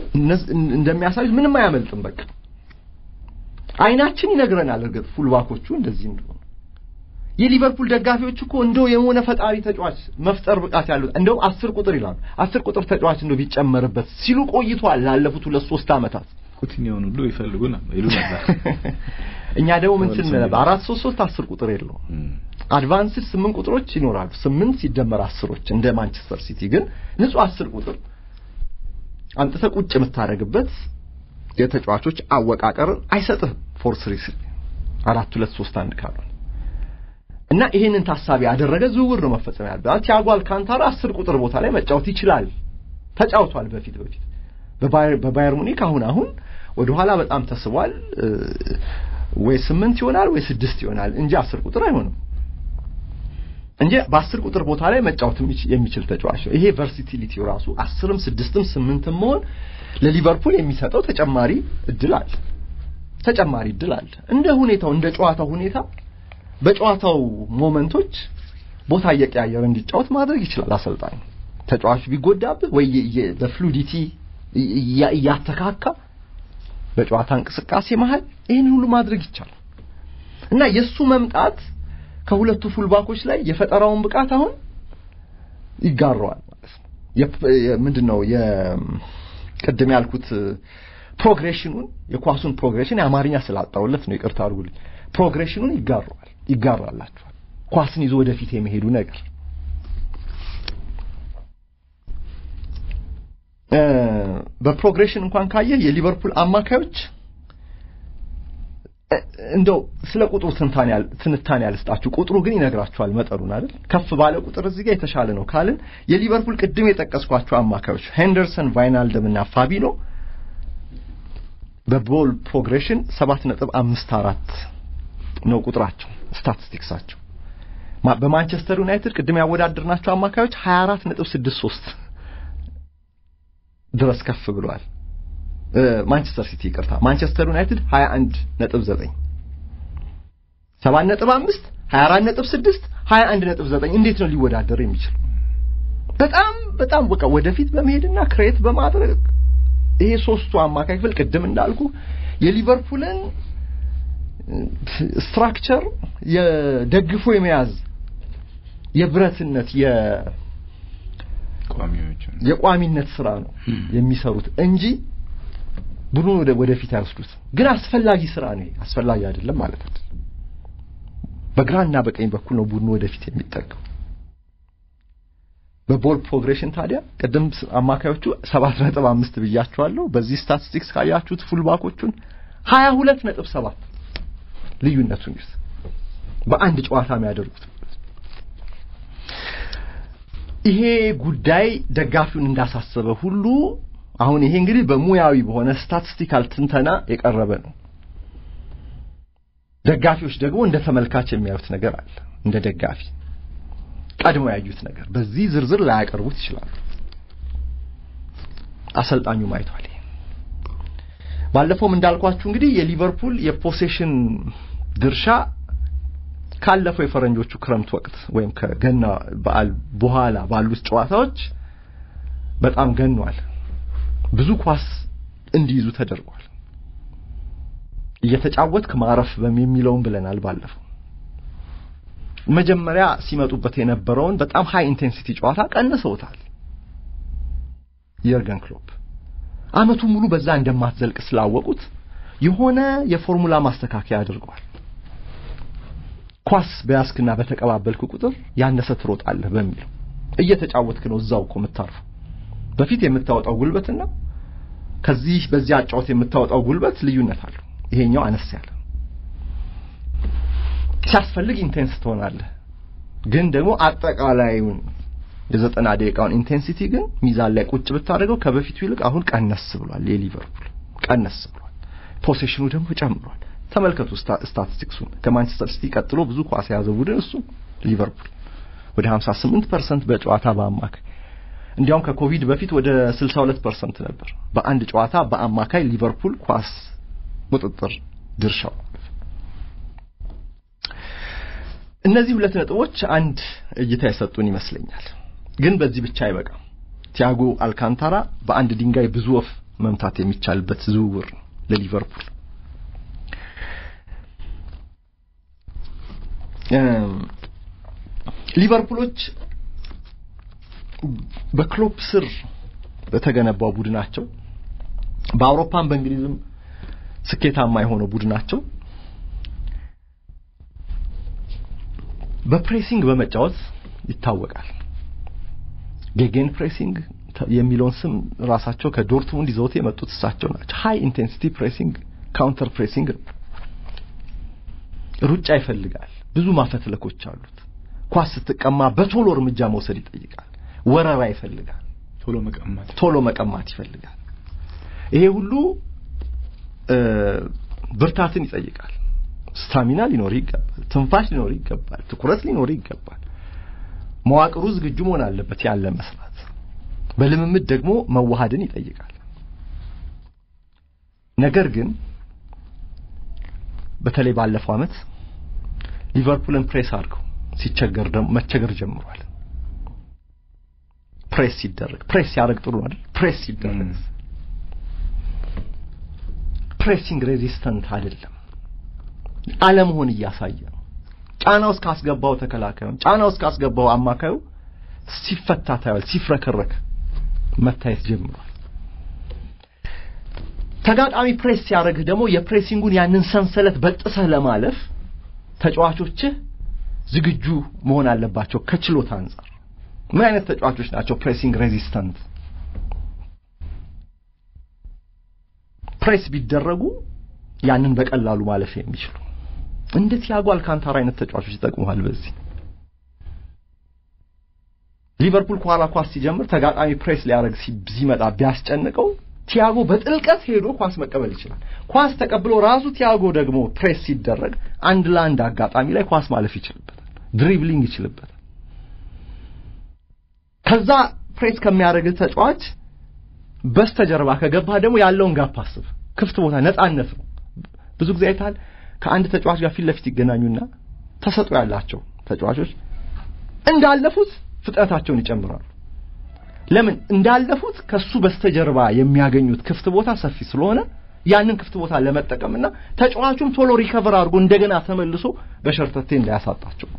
እንደሚያሳዩት ምንም አያመልጥም። በቃ አይናችን ይነግረናል። እርግጥ ፉልባኮቹ እንደዚህ እንደሆነ የሊቨርፑል ደጋፊዎች እኮ እንደው የሆነ ፈጣሪ ተጫዋች መፍጠር ብቃት ያለው እንደው አስር ቁጥር ይላሉ። አስር ቁጥር ተጫዋች እንደው ቢጨመርበት ሲሉ ቆይቷል ላለፉት ሁለት ሶስት ዓመታት። ኩቲኒዮን ሁሉ ይፈልጉ ነበር ይሉ ነበር። እኛ ደግሞ ምን ስንል ነበር? አራት ሶስት ሶስት አስር ቁጥር የለውም። አድቫንስድ ስምንት ቁጥሮች ይኖራሉ። ስምንት ሲደመር አስሮች እንደ ማንቸስተር ሲቲ ግን ንጹህ አስር ቁጥር አንጥተህ ቁጭ የምታደርግበት የተጫዋቾች አወቃቀርን አይሰጥህም። ፎር ስሪ ስሪ አራት ሁለት ሶስት አንድ ካልሆነ እና ይሄንን ታሳቢ ያደረገ ዝውውር ነው መፈጸም ያለበት። ቲያጎ አልካንታራ አስር ቁጥር ቦታ ላይ መጫወት ይችላል። ተጫውቷል በፊት በፊት በባየር ሙኒክ አሁን አሁን ወደ ኋላ በጣም ተስቧል። ወይ ስምንት ይሆናል ወይ ስድስት ይሆናል እንጂ አስር ቁጥር አይሆንም እንጂ በአስር ቁጥር ቦታ ላይ መጫወት የሚችል ተጫዋች ነው። ይሄ ቨርሲቲሊቲው ራሱ አስርም ስድስትም ስምንትም መሆን ለሊቨርፑል የሚሰጠው ተጨማሪ እድል አለ። ተጨማሪ እድል አለ። እንደ ሁኔታው እንደ ጨዋታው ሁኔታ በጨዋታው ሞመንቶች ቦታ እየቀያየረ እንዲጫወት ማድረግ ይችላል አሰልጣኝ። ተጫዋቹ ቢጎዳብህ ወይ በፍሉዲቲ እያተካካ በጨዋታ እንቅስቃሴ መሀል ይህን ሁሉ ማድረግ ይቻላል እና የእሱ መምጣት ከሁለቱ ፉልባኮች ላይ የፈጠራውን ብቃት አሁን ይጋረዋል ማለት ነው። ምንድን ነው የቅድም ያልኩት ፕሮግሬሽኑን የኳሱን ፕሮግሬሽን የአማርኛ ስላጣውለት ነው ይቅርታ አድርጉልኝ። ፕሮግሬሽኑን ይጋረዋል ይጋራላቸዋል። ኳስን ይዞ ወደፊት የሚሄዱ ነገር በፕሮግሬሽን እንኳን ካየ የሊቨርፑል አማካዮች እንደው ስለ ቁጥሩ ትንታኔ ያልስጣችሁ፣ ቁጥሩ ግን ይነግራችኋል መጠኑን አይደል? ከፍ ባለ ቁጥር እዚህ ጋር የተሻለ ነው ካልን የሊቨርፑል ቅድም የጠቀስኳቸው አማካዮች ሄንደርሰን፣ ቫይናልደም እና ፋቢኖ በቦል ፕሮግሬሽን ሰባት ነጥብ አምስት አራት ነው ቁጥራቸው ስታቲስቲክሳቸው። በማንቸስተር ዩናይትድ ቅድም ያወዳደርናቸው አማካዮች 24 ነጥብ 63 ድረስ ከፍ ብሏል። ማንቸስተር ሲቲ ይቅርታ፣ ማንቸስተር ዩናይትድ 21 ነጥብ 9 7 ነጥብ 5 24 ነጥብ 6 21 ነጥብ 9 እንዴት ነው ሊወዳደር የሚችል? በጣም በጣም በቃ ወደፊት በመሄድና ክሬት በማድረግ ይሄ ሶስቱ አማካይ ክፍል ቅድም እንዳልኩ የሊቨርፑልን ስትራክቸር የደግፎ የመያዝ የብረትነት የቋሚነት ስራ ነው የሚሰሩት እንጂ ቡድኑ ወደፊት አይወስዱት። ግን አስፈላጊ ስራ ነው። አስፈላጊ አይደለም ማለት አይደለም። በግራና በቀኝ በኩል ነው ቡድኑ ወደፊት የሚጠቀው። በቦል ፕሮግሬሽን ታዲያ ቅድም አማካዮቹ ሰባት ነጥብ አምስት ብያቸዋለሁ። በዚህ ስታቲስቲክስ ካያችሁት ፉልባኮቹን ሀያ ሁለት ነጥብ ሰባት ልዩነቱን ይስ በአንድ ጨዋታ የሚያደርጉት ይሄ ጉዳይ ደጋፊውን እንዳሳሰበ ሁሉ አሁን ይሄ እንግዲህ በሙያዊ በሆነ ስታቲስቲካል ትንተና የቀረበ ነው። ደጋፊዎች ደግሞ እንደ ተመልካች የሚያዩት ነገር አለ። እንደ ደጋፊ ቀድሞ ያዩት ነገር በዚህ ዝርዝር ላያቀርቡት ይችላሉ። አሰልጣኙ ማይቷል። ባለፈውም እንዳልኳችሁ እንግዲህ የሊቨርፑል የፖሴሽን ድርሻ ካለፈው የፈረንጆቹ ክረምት ወቅት ወይም ከገና በዓል በኋላ ባሉት ጨዋታዎች በጣም ገኗል። ብዙ ኳስ እንዲይዙ ተደርጓል። እየተጫወትክ ማረፍ የሚለውን ብለናል ባለፈው። መጀመሪያ ሲመጡበት የነበረውን በጣም ሃይ ኢንቴንሲቲ ጨዋታ ቀንሰውታል። የርገን ክሎፕ አመቱን ሙሉ በዛ እንደማትዘልቅ ስላወቁት የሆነ የፎርሙላ ማስተካከያ አድርገዋል። ኳስ በያዝክና በተቀባበልክ ቁጥር ያነሰ ትሮጣለህ በሚለው እየተጫወትክ ነው እዛው እኮ የምታርፈው። በፊት የምታወጣው ጉልበትና ከዚህ በዚህ አጫወት የምታወጣው ጉልበት ልዩነት አለው። ይሄኛው አነስ ያለ ሲያስፈልግ ኢንቴንስ ትሆናለህ፣ ግን ደግሞ አጠቃላዩን የዘጠና ደቂቃውን ኢንቴንሲቲ ግን ሚዛን ላይ ቁጭ ብታደርገው ከበፊቱ ይልቅ አሁን ቀነስ ብሏል። የሊቨርፑል ቀነስ ብሏል። ፖሴሽኑ ደግሞ ጨምሯል። ተመልከቱ ስታቲስቲክሱን። ከማንቸስተር ሲቲ ቀጥሎ ብዙ ኳስ የያዘ ቡድን እሱ ሊቨርፑል ወደ 58% በጨዋታ በአማካይ እንዲያውም ከኮቪድ በፊት ወደ 62% ነበር በአንድ ጨዋታ በአማካይ ሊቨርፑል ኳስ ቁጥጥር ድርሻው። እነዚህ ሁለት ነጥቦች አንድ እይታ የሰጡን ይመስለኛል። ግን በዚህ ብቻ አይበቃም። ቲያጎ አልካንታራ በአንድ ድንጋይ ብዙ ወፍ መምታት የሚቻልበት ዝውውር ነው ለሊቨርፑል። ሊቨርፑሎች በክሎፕ ስር በተገነባው ቡድናቸው በአውሮፓም በእንግሊዝም ስኬታማ የሆነው ቡድናቸው በፕሬሲንግ በመጫወት ይታወቃል። ጌጌን ፕሬሲንግ የሚለውን ስም ራሳቸው ከዶርትሙንድ ይዘውት የመጡት እሳቸው ናቸው። ሃይ ኢንቴንሲቲ ፕሬሲንግ፣ ካውንተር ፕሬሲንግ ነው። ሩጫ ይፈልጋል። ብዙ ማፈትለኮች አሉት። ኳስ ስትቀማ በቶሎ እርምጃ መውሰድ ይጠይቃል። ወረራ ይፈልጋል። ቶሎ መቀማት ቶሎ መቀማት ይፈልጋል። ይሄ ሁሉ ብርታትን ይጠይቃል። ስታሚና ሊኖር ይገባል። ትንፋሽ ሊኖር ይገባል። ትኩረት ሊኖር ይገባል። መዋቅሩ ዝግጁ መሆን አለበት ያን ለመስራት። በልምምድ ደግሞ መዋሃድን ይጠይቃል። ነገር ግን በተለይ ባለፈው ዓመት ሊቨርፑልን ፕሬስ አድርገው ሲቸገር ደግሞ መቸገር ጀምሯል። ፕሬስ ሲደረግ ፕሬስ ሲያደርግ ጥሩ አይደል? ፕሬስ ሲደረግ ፕሬሲንግ ሬዚስተንት አይደለም አለመሆን እያሳየ ነው። ጫና ውስጥ ካስገባው ተከላካዩ ጫና ውስጥ ካስገባው አማካዩ ሲፈታ ታያል፣ ሲፍረከረክ መታየት ጀምሯል። ተጋጣሚ ፕሬስ ሲያደርግህ ደግሞ የፕሬሲንጉን ያንን ሰንሰለት በጥሰህ ለማለፍ ተጫዋቾችህ ዝግጁ መሆን አለባቸው። ከችሎታ አንጻር ምን አይነት ተጫዋቾች ናቸው ፕሬሲንግ ሬዚስተንት? ፕሬስ ቢደረጉ ያንን በቀላሉ ማለፍ የሚችሉ እንደ ቲያጎ አልካንታራ አይነት ተጫዋቾች ይጠቅሙሃል። በዚህ ሊቨርፑል ከኋላ ኳስ ሲጀምር ተጋጣሚ ፕሬስ ሊያደርግ ሲመጣ ቢያስጨንቀው ቲያጎ በጥልቀት ሄዶ ኳስ መቀበል ይችላል። ኳስ ተቀብሎ ራሱ ቲያጎ ደግሞ ፕሬስ ሲደረግ አንድ ለአንድ አጋጣሚ ላይ ኳስ ማለፍ ይችልበታል፣ ድሪብሊንግ ይችልበታል። ከዛ ፕሬስ ከሚያደርግ ተጫዋች በስተጀርባ ከገባ ደግሞ ያለውን ጋፕ አስብ። ክፍት ቦታ ነጻነት ነው። ብዙ ጊዜ አይተሃል። ከአንድ ተጫዋች ጋር ፊት ለፊት ይገናኙና ተሰጥኦ ያላቸው ተጫዋቾች እንዳለፉት ፍጥነታቸውን ይጨምራሉ። ለምን? እንዳለፉት ከሱ በስተጀርባ የሚያገኙት ክፍት ቦታ ሰፊ ስለሆነ ያንን ክፍት ቦታ ለመጠቀምና ተጫዋቹም ቶሎ ሪከቨር አድርጎ እንደገና ተመልሶ በሸርተቴ እንዳያሳጣቸው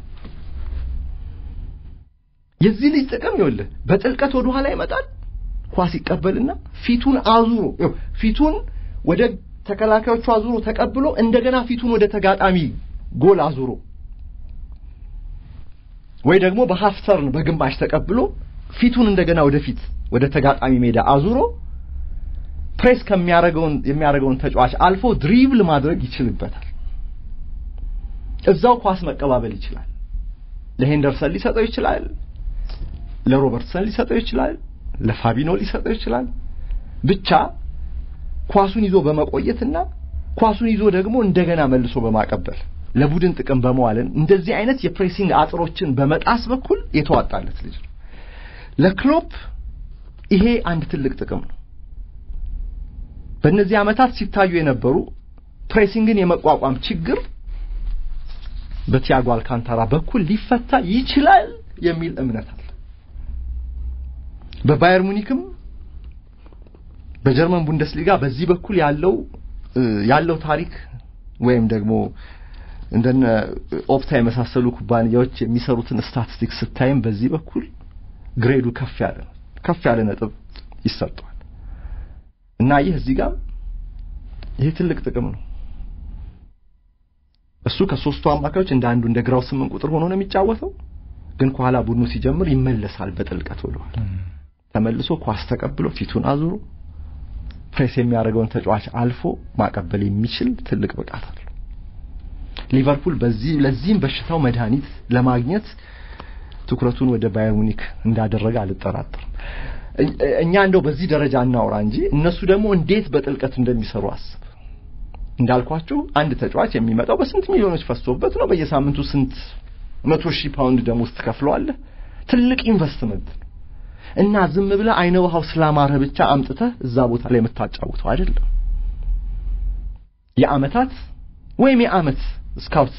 የዚህ ልጅ ጥቅም ይኸውልህ በጥልቀት ወደ ኋላ ይመጣል። ኳስ ይቀበልና ፊቱን አዙሮ ፊቱን ወደ ተከላካዮቹ አዙሮ ተቀብሎ እንደገና ፊቱን ወደ ተጋጣሚ ጎል አዙሮ ወይ ደግሞ በሃፍ ተርን በግማሽ ተቀብሎ ፊቱን እንደገና ወደፊት ወደ ተጋጣሚ ሜዳ አዙሮ ፕሬስ ከሚያደርገውን የሚያደርገውን ተጫዋች አልፎ ድሪብል ማድረግ ይችልበታል። እዛው ኳስ መቀባበል ይችላል። ለሄንደርሰን ሊሰጠው ይችላል። ለሮበርትሰን ሊሰጠው ይችላል። ለፋቢኖ ሊሰጠው ይችላል። ብቻ ኳሱን ይዞ በመቆየትና ኳሱን ይዞ ደግሞ እንደገና መልሶ በማቀበል ለቡድን ጥቅም በመዋልን እንደዚህ አይነት የፕሬሲንግ አጥሮችን በመጣስ በኩል የተዋጣለት ልጅ ነው። ለክሎፕ ይሄ አንድ ትልቅ ጥቅም ነው። በእነዚህ ዓመታት ሲታዩ የነበሩ ፕሬሲንግን የመቋቋም ችግር በቲያጎ አልካንታራ በኩል ሊፈታ ይችላል የሚል እምነት አለ። በባየር ሙኒክም በጀርመን ቡንደስሊጋ በዚህ በኩል ያለው ያለው ታሪክ ወይም ደግሞ እንደነ ኦፕታ የመሳሰሉ ኩባንያዎች የሚሰሩትን ስታቲስቲክስ ስታይም በዚህ በኩል ግሬዱ ከፍ ያለ ነው። ከፍ ያለ ነጥብ ይሰጠዋል እና ይህ እዚህ ጋር ይሄ ትልቅ ጥቅም ነው። እሱ ከሶስቱ አማካዮች እንደ አንዱ እንደ ግራው ስምንት ቁጥር ሆኖ ነው የሚጫወተው። ግን ከኋላ ቡድኑ ሲጀምር ይመለሳል በጥልቀት ወደኋላ ተመልሶ ኳስ ተቀብሎ ፊቱን አዙሮ ፕሬስ የሚያደርገውን ተጫዋች አልፎ ማቀበል የሚችል ትልቅ ብቃት አለው። ሊቨርፑል በዚህ ለዚህም በሽታው መድኃኒት ለማግኘት ትኩረቱን ወደ ባየር ሙኒክ እንዳደረገ አልጠራጠርም። እኛ እንደው በዚህ ደረጃ እናውራ እንጂ እነሱ ደግሞ እንዴት በጥልቀት እንደሚሰሩ አስብ። እንዳልኳችሁ አንድ ተጫዋች የሚመጣው በስንት ሚሊዮኖች ፈሶበት ነው። በየሳምንቱ ስንት መቶ ሺህ ፓውንድ ደሞዝ ትከፍለዋለህ። ትልቅ ኢንቨስትመንት ነው እና ዝም ብለህ አይነ ውሃው ስላማረህ ብቻ አምጥተህ እዛ ቦታ ላይ የምታጫውተው አይደለም። የአመታት ወይም የአመት ስካውት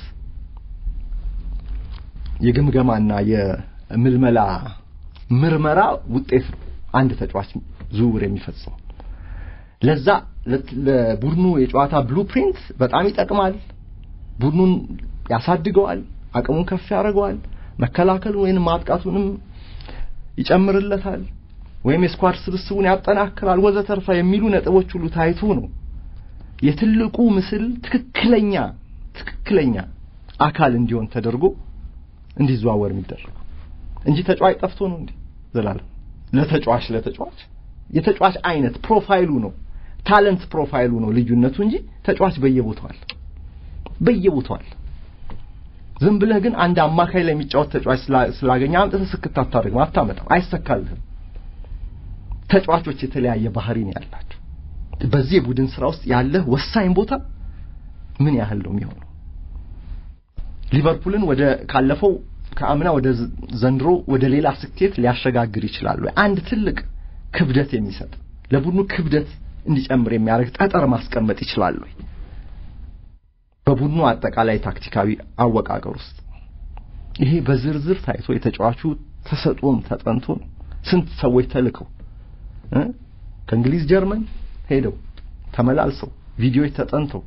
የግምገማና የምልመላ ምርመራ ውጤት ነው አንድ ተጫዋች ዝውውር የሚፈጽመው። ለዛ ለቡድኑ የጨዋታ ብሉፕሪንት በጣም ይጠቅማል። ቡድኑን ያሳድገዋል፣ አቅሙን ከፍ ያደርገዋል፣ መከላከል ወይንም ማጥቃቱንም ይጨምርለታል፣ ወይም የስኳድ ስብስቡን ያጠናክራል ወዘተርፈ የሚሉ ነጥቦች ሁሉ ታይቶ ነው የትልቁ ምስል ትክክለኛ ትክክለኛ አካል እንዲሆን ተደርጎ እንዲዘዋወር የሚደረገው እንጂ ተጫዋች ጠፍቶ ነው እንዴ? ዘላለም ለተጫዋች ለተጫዋች የተጫዋች አይነት ፕሮፋይሉ ነው ታለንት ፕሮፋይሉ ነው ልዩነቱ እንጂ ተጫዋች በየቦታው አለ በየቦታው አለ። ዝም ብለህ ግን አንድ አማካይ ላይ የሚጫወት ተጫዋች ስላገኘ አምጥተህ ስክት አታደርግም፣ አታመጣም፣ አይሰካልህም። ተጫዋቾች የተለያየ ባህሪ ነው ያላቸው። በዚህ የቡድን ስራ ውስጥ ያለህ ወሳኝ ቦታ ምን ያህል ነው የሚሆነው? ሊቨርፑልን ወደ ካለፈው ከአምና ወደ ዘንድሮ ወደ ሌላ ስኬት ሊያሸጋግር ይችላል ወይ? አንድ ትልቅ ክብደት የሚሰጥ ለቡድኑ ክብደት እንዲጨምር የሚያደርግ ጠጠር ማስቀመጥ ይችላል ወይ? በቡድኑ አጠቃላይ ታክቲካዊ አወቃቀር ውስጥ ይሄ በዝርዝር ታይቶ የተጫዋቹ ተሰጥኦም ተጠንቶ ነው። ስንት ሰዎች ተልከው ከእንግሊዝ ጀርመን ሄደው ተመላልሰው ቪዲዮዎች ተጠንተው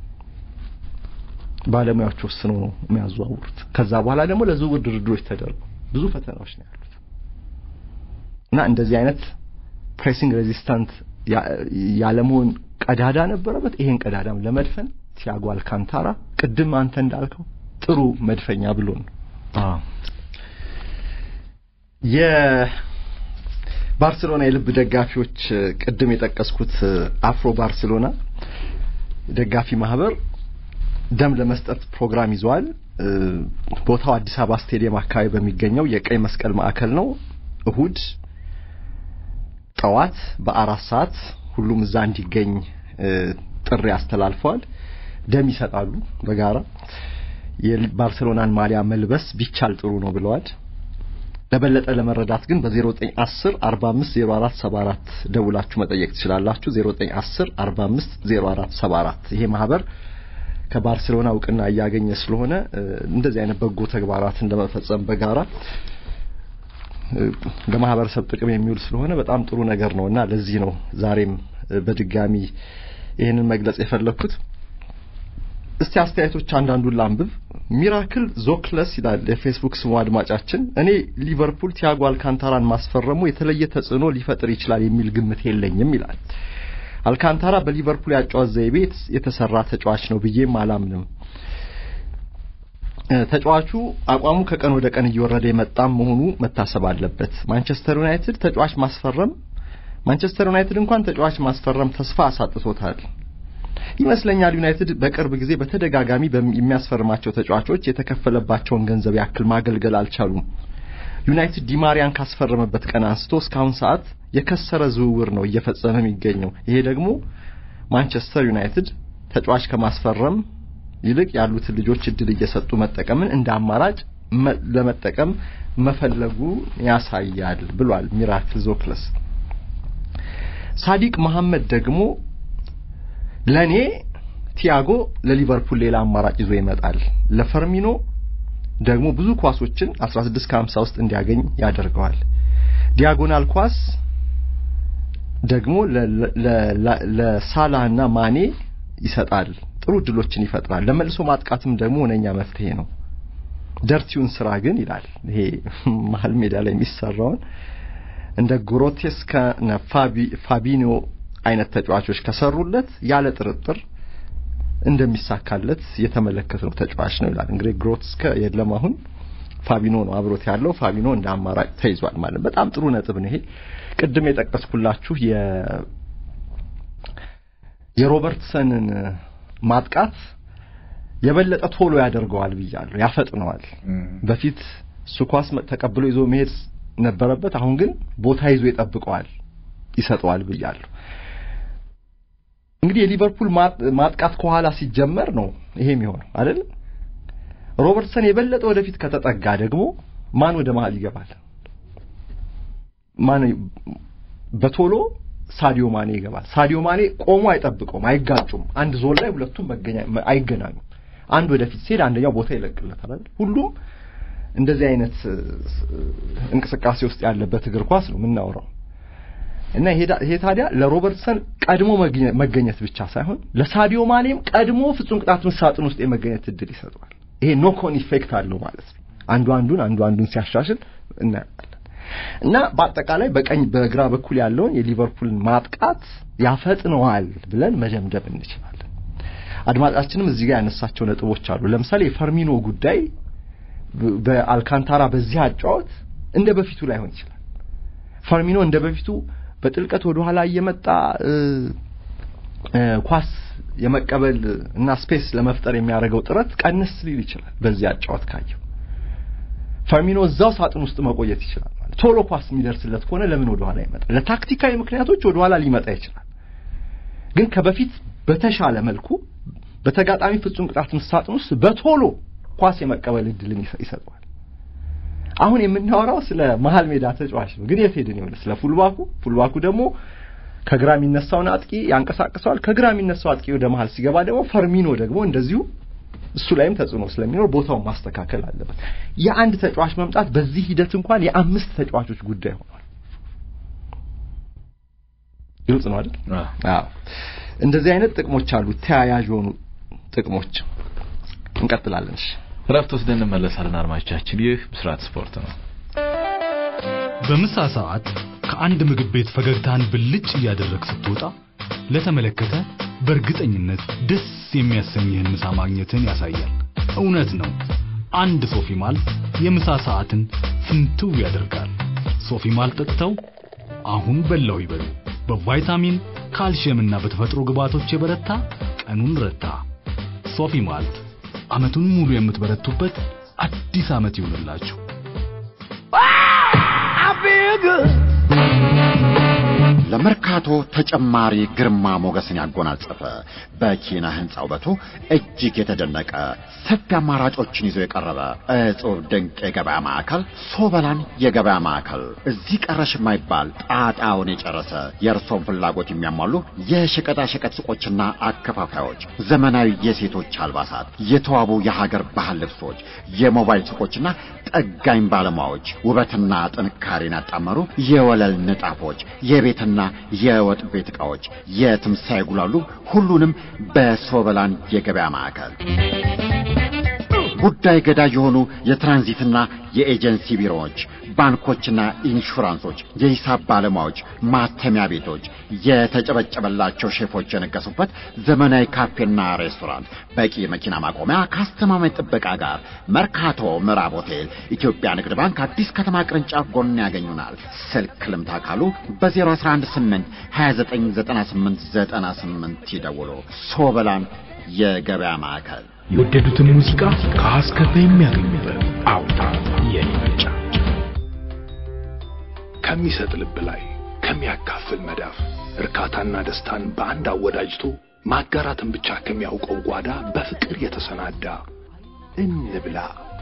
ባለሙያዎች ወስነው ነው የሚያዘዋውሩት። ከዛ በኋላ ደግሞ ለዝውውር ድርድሮች ተደርገው ብዙ ፈተናዎች ነው ያሉት እና እንደዚህ አይነት ፕሬሲንግ ሬዚስታንት ያለመሆን ቀዳዳ ነበረበት። ይሄን ቀዳዳም ለመድፈን ቲያጎ አልካንታራ ቅድም አንተ እንዳልከው ጥሩ መድፈኛ ብሎ ነው። የባርሴሎና የልብ ደጋፊዎች ቅድም የጠቀስኩት አፍሮ ባርሴሎና ደጋፊ ማህበር ደም ለመስጠት ፕሮግራም ይዘዋል። ቦታው አዲስ አበባ ስቴዲየም አካባቢ በሚገኘው የቀይ መስቀል ማዕከል ነው። እሁድ ጠዋት በአራት ሰዓት ሁሉም እዛ እንዲገኝ ጥሪ አስተላልፈዋል። ደም ይሰጣሉ በጋራ የባርሴሎናን ማሊያ መልበስ ቢቻል ጥሩ ነው ብለዋል። ለበለጠ ለመረዳት ግን በ0910 45 04 74 ደውላችሁ መጠየቅ ትችላላችሁ። 0910 45 04 74 ይሄ ማህበር ከባርሴሎና እውቅና እያገኘ ስለሆነ እንደዚህ አይነት በጎ ተግባራትን ለመፈጸም በጋራ ለማህበረሰብ ጥቅም የሚውል ስለሆነ በጣም ጥሩ ነገር ነውና ለዚህ ነው ዛሬም በድጋሚ ይህንን መግለጽ የፈለኩት። እስቲ አስተያየቶች አንዳንዱን ላንብብ። ሚራክል ዞክለስ ይላል የፌስቡክ ስሙ አድማጫችን። እኔ ሊቨርፑል ቲያጎ አልካንታራን ማስፈረሙ የተለየ ተጽዕኖ ሊፈጥር ይችላል የሚል ግምት የለኝም ይላል። አልካንታራ በሊቨርፑል ያጫወት ዘይቤ የተሰራ ተጫዋች ነው ብዬም አላምንም። ተጫዋቹ አቋሙ ከቀን ወደ ቀን እየወረደ የመጣም መሆኑ መታሰብ አለበት። ማንቸስተር ዩናይትድ ተጫዋች ማስፈረም ማንቸስተር ዩናይትድ እንኳን ተጫዋች ማስፈረም ተስፋ አሳጥቶታል ይመስለኛል። ዩናይትድ በቅርብ ጊዜ በተደጋጋሚ የሚያስፈርማቸው ተጫዋቾች የተከፈለባቸውን ገንዘብ ያክል ማገልገል አልቻሉም። ዩናይትድ ዲማሪያን ካስፈረመበት ቀን አንስቶ እስካሁን ሰዓት የከሰረ ዝውውር ነው እየፈጸመ የሚገኘው። ይሄ ደግሞ ማንቸስተር ዩናይትድ ተጫዋች ከማስፈረም ይልቅ ያሉትን ልጆች እድል እየሰጡ መጠቀምን እንደ አማራጭ ለመጠቀም መፈለጉ ያሳያል ብሏል ሚራክል ዞክለስ። ሳዲቅ መሐመድ ደግሞ ለኔ ቲያጎ ለሊቨርፑል ሌላ አማራጭ ይዞ ይመጣል፣ ለፈርሚኖ ደግሞ ብዙ ኳሶችን 16 ከ50 ውስጥ እንዲያገኝ ያደርገዋል። ዲያጎናል ኳስ ደግሞ ለሳላህና ማኔ ይሰጣል፣ ጥሩ እድሎችን ይፈጥራል። ለመልሶ ማጥቃትም ደግሞ ሁነኛ መፍትሄ ነው። ደርቲውን ስራ ግን ይላል ይሄ መሀል ሜዳ ላይ የሚሰራውን እንደ ግሮቴስካ ፋቢኒዮ አይነት ተጫዋቾች ከሰሩለት ያለ ጥርጥር እንደሚሳካለት የተመለከትነው ተጫዋች ነው ይላል። እንግዲህ ግሮቴስካ የለም አሁን ፋቢኖ ነው አብሮት ያለው። ፋቢኖ እንደ አማራጭ ተይዟል ማለት በጣም ጥሩ ነጥብ ነው ይሄ። ቅድም የጠቀስኩላችሁ የ የሮበርትሰንን ማጥቃት የበለጠ ቶሎ ያደርገዋል ብያለሁ፣ ያፈጥነዋል። በፊት እሱ ኳስ ተቀብሎ ይዞ መሄድ ነበረበት። አሁን ግን ቦታ ይዞ ይጠብቀዋል፣ ይሰጠዋል ብያለሁ። እንግዲህ የሊቨርፑል ማጥቃት ከኋላ ሲጀመር ነው ይሄ የሚሆነው አይደል? ሮበርትሰን የበለጠ ወደፊት ከተጠጋ ደግሞ ማን ወደ መሀል ይገባል? ማን በቶሎ ሳዲዮ ማኔ ይገባል። ሳዲዮ ማኔ ቆሞ አይጠብቀውም፣ አይጋጩም። አንድ ዞን ላይ ሁለቱም መገኛ አይገናኙም። አንድ ወደፊት ሲሄድ አንደኛው ቦታ ይለቅለታል አይደል? ሁሉም እንደዚህ አይነት እንቅስቃሴ ውስጥ ያለበት እግር ኳስ ነው የምናወራው። እና ይሄ ታዲያ ለሮበርትሰን ቀድሞ መገኘት ብቻ ሳይሆን ለሳዲዮ ማኔም ቀድሞ ፍጹም ቅጣት ምት ሳጥን ውስጥ የመገኘት እድል ይሰጠዋል። ይሄ ኖኮን ኢፌክት አለው ማለት ነው። አንዱ አንዱን አንዱ አንዱን ሲያሻሽል እናያለን። እና በአጠቃላይ በቀኝ በግራ በኩል ያለውን የሊቨርፑልን ማጥቃት ያፈጥነዋል ብለን መደምደም እንችላለን። አድማጫችንም እዚህ ጋር ያነሳቸው ነጥቦች አሉ። ለምሳሌ የፈርሚኖ ጉዳይ በአልካንታራ በዚህ አጫወት እንደ በፊቱ ላይሆን ይችላል። ፈርሚኖ እንደ በፊቱ በጥልቀት ወደ ኋላ እየመጣ ኳስ የመቀበል እና ስፔስ ለመፍጠር የሚያደርገው ጥረት ቀንስ ሊል ይችላል። በዚህ አጫወት ካየው ፈርሚኖ እዛው ሳጥን ውስጥ መቆየት ይችላል ማለት ቶሎ ኳስ የሚደርስለት ከሆነ ለምን ወደ ኋላ ይመጣል? ለታክቲካዊ ምክንያቶች ወደ ኋላ ሊመጣ ይችላል። ግን ከበፊት በተሻለ መልኩ በተጋጣሚ ፍጹም ቅጣት ምት ሳጥን ውስጥ በቶሎ ኳስ የመቀበል እድልን ይሰጠዋል። አሁን የምናወራው ስለ መሀል ሜዳ ተጫዋች ነው። ግን የት ሄድን ይሆን? ስለ ፉልባኩ። ፉልባኩ ደግሞ ከግራ የሚነሳውን አጥቂ ያንቀሳቅሰዋል። ከግራ የሚነሳው አጥቂ ወደ መሀል ሲገባ ደግሞ ፈርሚኖ ደግሞ እንደዚሁ እሱ ላይም ተጽዕኖ ስለሚኖር ቦታውን ማስተካከል አለበት። የአንድ ተጫዋች መምጣት በዚህ ሂደት እንኳን የአምስት ተጫዋቾች ጉዳይ ሆኗል። ግልጽ ነው አይደል? አዎ። እንደዚህ አይነት ጥቅሞች አሉ፣ ተያያዥ የሆኑ ጥቅሞች። እንቀጥላለን። እሺ፣ እረፍት ወስደን እንመለሳለን። አድማጮቻችን፣ ይህ ብስራት ስፖርት ነው። በምሳ ሰዓት ከአንድ ምግብ ቤት ፈገግታን ብልጭ እያደረግ ስትወጣ ለተመለከተ በእርግጠኝነት ደስ የሚያሰኝህን ምሳ ማግኘትን ያሳያል። እውነት ነው። አንድ ሶፊ ማል የምሳ ሰዓትን ፍንትው ያደርጋል። ሶፊ ማል ጠጥተው አሁን በላው ይበሉ። በቫይታሚን ካልሽየምና በተፈጥሮ ግብዓቶች የበረታ ቀኑን ረታ። ሶፊ ማልት ዓመቱን ሙሉ የምትበረቱበት አዲስ ዓመት ይሁንላችሁ። ለመርካቶ ተጨማሪ ግርማ ሞገስን ያጎናጸፈ በኪነ ህንፃ ውበቱ እጅግ የተደነቀ ሰፊ አማራጮችን ይዞ የቀረበ እጹብ ድንቅ የገበያ ማዕከል ሶበላን የገበያ ማዕከል እዚህ ቀረሽ የማይባል ጣጣውን የጨረሰ የእርሶን ፍላጎት የሚያሟሉ የሸቀጣሸቀጥ ሱቆችና አከፋፋዮች፣ ዘመናዊ የሴቶች አልባሳት፣ የተዋቡ የሀገር ባህል ልብሶች፣ የሞባይል ሱቆችና ጠጋኝ ባለሙያዎች ውበትና ጥንካሬን ያጣመሩ የወለል ንጣፎች፣ የቤትና የወጥ ቤት ዕቃዎች የትም ሳይጉላሉ ሁሉንም በሶበላን የገበያ ማዕከል ጉዳይ ገዳይ የሆኑ የትራንዚትና የኤጀንሲ ቢሮዎች፣ ባንኮችና ኢንሹራንሶች፣ የሂሳብ ባለሙያዎች፣ ማተሚያ ቤቶች፣ የተጨበጨበላቸው ሼፎች የነገሱበት ዘመናዊ ካፌና ሬስቶራንት፣ በቂ የመኪና ማቆሚያ ከአስተማማኝ ጥበቃ ጋር መርካቶ ምዕራብ ሆቴል ኢትዮጵያ ንግድ ባንክ አዲስ ከተማ ቅርንጫፍ ጎን ያገኙናል። ስልክ ልምታ ካሉ በ0118 299898 ይደውሉ። ሶበላን የገበያ ማዕከል የወደዱትን ሙዚቃ ከአስከፈ የሚያገኙበት አውታ የኔ ምርጫ ከሚሰጥ ልብ ላይ ከሚያካፍል መዳፍ እርካታና ደስታን በአንድ አወዳጅቶ ማጋራትን ብቻ ከሚያውቀው ጓዳ በፍቅር የተሰናዳ እንብላ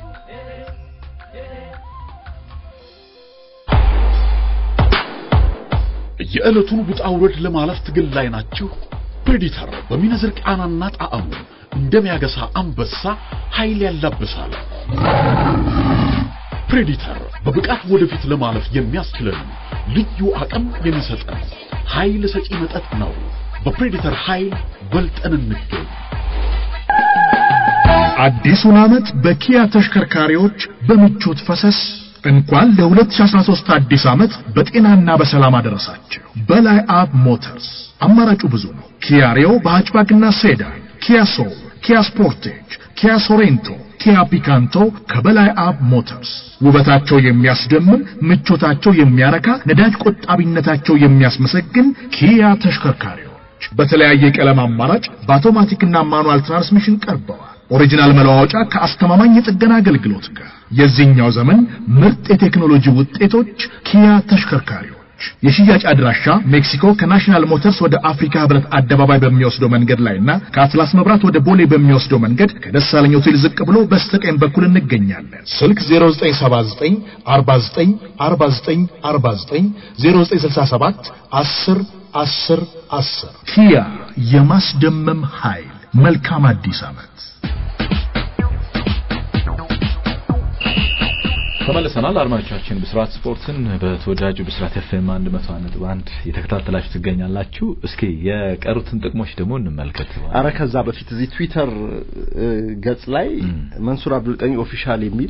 የዕለቱን ውጣ ውረድ ለማለፍ ትግል ላይ ናችሁ? ፕሬዲተር በሚነዝር ቃናና ጣዕሙ እንደሚያገሳ አንበሳ ኃይል ያላብሳል። ፕሬዲተር በብቃት ወደፊት ለማለፍ የሚያስችለን ልዩ አቅም የሚሰጠን ኃይል ሰጪ መጠጥ ነው። በፕሬዲተር ኃይል በልጠን እንገኝ። አዲሱን ዓመት በኪያ ተሽከርካሪዎች በምቾት ፈሰስ እንኳን ለ2013 አዲስ ዓመት በጤናና በሰላም አደረሳቸው። በላይ አብ ሞተርስ አማራጩ ብዙ ነው። ኪያ ሪዮ በሃችባክና ሴዳን፣ ኪያ ሶል፣ ኪያ ስፖርቴጅ፣ ኪያ ሶሬንቶ፣ ኪያ ፒካንቶ ከበላይ አብ ሞተርስ ውበታቸው የሚያስደምም ምቾታቸው የሚያረካ ነዳጅ ቆጣቢነታቸው የሚያስመሰግን ኪያ ተሽከርካሪዎች በተለያየ ቀለም አማራጭ በአውቶማቲክና ማኑዋል ትራንስሚሽን ቀርበዋል። ኦሪጂናል መለዋወጫ ከአስተማማኝ የጥገና አገልግሎት ጋር የዚህኛው ዘመን ምርጥ የቴክኖሎጂ ውጤቶች ኪያ ተሽከርካሪዎች የሽያጭ አድራሻ ሜክሲኮ ከናሽናል ሞተርስ ወደ አፍሪካ ህብረት አደባባይ በሚወስደው መንገድ ላይና ከአትላስ መብራት ወደ ቦሌ በሚወስደው መንገድ ከደሳለኝ ሆቴል ዝቅ ብሎ በስተቀኝ በኩል እንገኛለን። ስልክ 0979 49 49 49 0967 10 10 10 ኪያ የማስደመም ኃይል። መልካም አዲስ ዓመት። ተመልሰናል አድማጮቻችን ብስራት ስፖርትን በተወዳጁ ብስራት ኤፍኤም አንድ መቶ ነጥብ አንድ የተከታተላችሁ ትገኛላችሁ እስኪ የቀሩትን ጥቅሞች ደግሞ እንመልከት አረ ከዛ በፊት እዚህ ትዊተር እ, ገጽ ላይ እም። መንሱር አብዱልቀኒ ኦፊሻል የሚል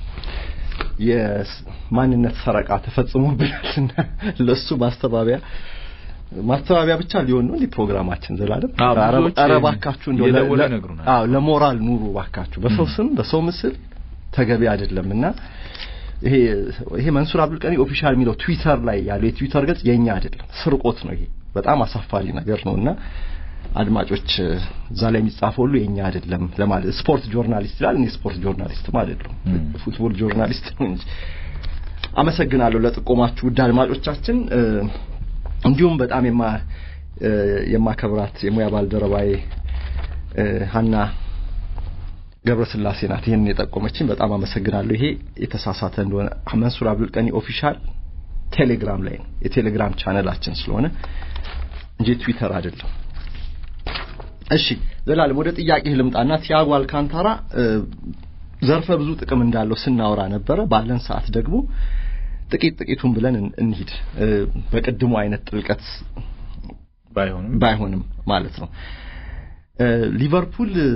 የማንነት ሰረቃ ተፈጽሞብናልና ለሱ ማስተባበያ ማስተባበያ ብቻ ሊሆን ነው እንዲህ ፕሮግራማችን ዘላለም አዎ፣ ኧረ ብዙዎች ኧረ እባካችሁ እንደው ለ- እየደወሉ ለ- ይነግሩናል። አዎ ለሞራል ኑሩ እባካችሁ በሰው እም። ስም በሰው ምስል ተገቢ አይደለምና ይሄ ይሄ መንሱር አብዱልቀኒ ኦፊሻል የሚለው ትዊተር ላይ ያለው የትዊተር ገጽ የኛ አይደለም ስርቆት ነው ይሄ በጣም አሳፋሪ ነገር ነውና አድማጮች እዛ ላይ የሚጻፈው ሁሉ የኛ አይደለም ለማለት ስፖርት ጆርናሊስት ይላል እኔ ስፖርት ጆርናሊስትም አይደለሁም እም። ፉትቦል ጆርናሊስት ነው እንጂ አመሰግናለሁ ለጥቆማችሁ ውድ አድማጮቻችን እ፣ እንዲሁም በጣም የማ እ፣ የማከብራት የሙያ ባልደረባዬ እ፣ ሀና ገብረስላሴ ናት ይህንን የጠቆመችኝ በጣም አመሰግናለሁ ይሄ የተሳሳተ እንደሆነ መንሱር አብዱልቀኒ ኦፊሻል ቴሌግራም ላይ ነው የቴሌግራም ቻነላችን ስለሆነ እንጂ ትዊተር አይደለም እሺ ዘላለም ወደ ጥያቄ ልምጣና ቲያጎ አልካንታራ እ፣ ዘርፈ ብዙ ጥቅም እንዳለው ስናወራ ነበረ ባለን ሰዓት ደግሞ ጥቂት ጥቂቱን ብለን እን- እንሂድ እ፣ በቅድሙ አይነት ጥልቀት ባይሆንም ባይሆንም ማለት ነው እ፣ ሊቨርፑል እ፣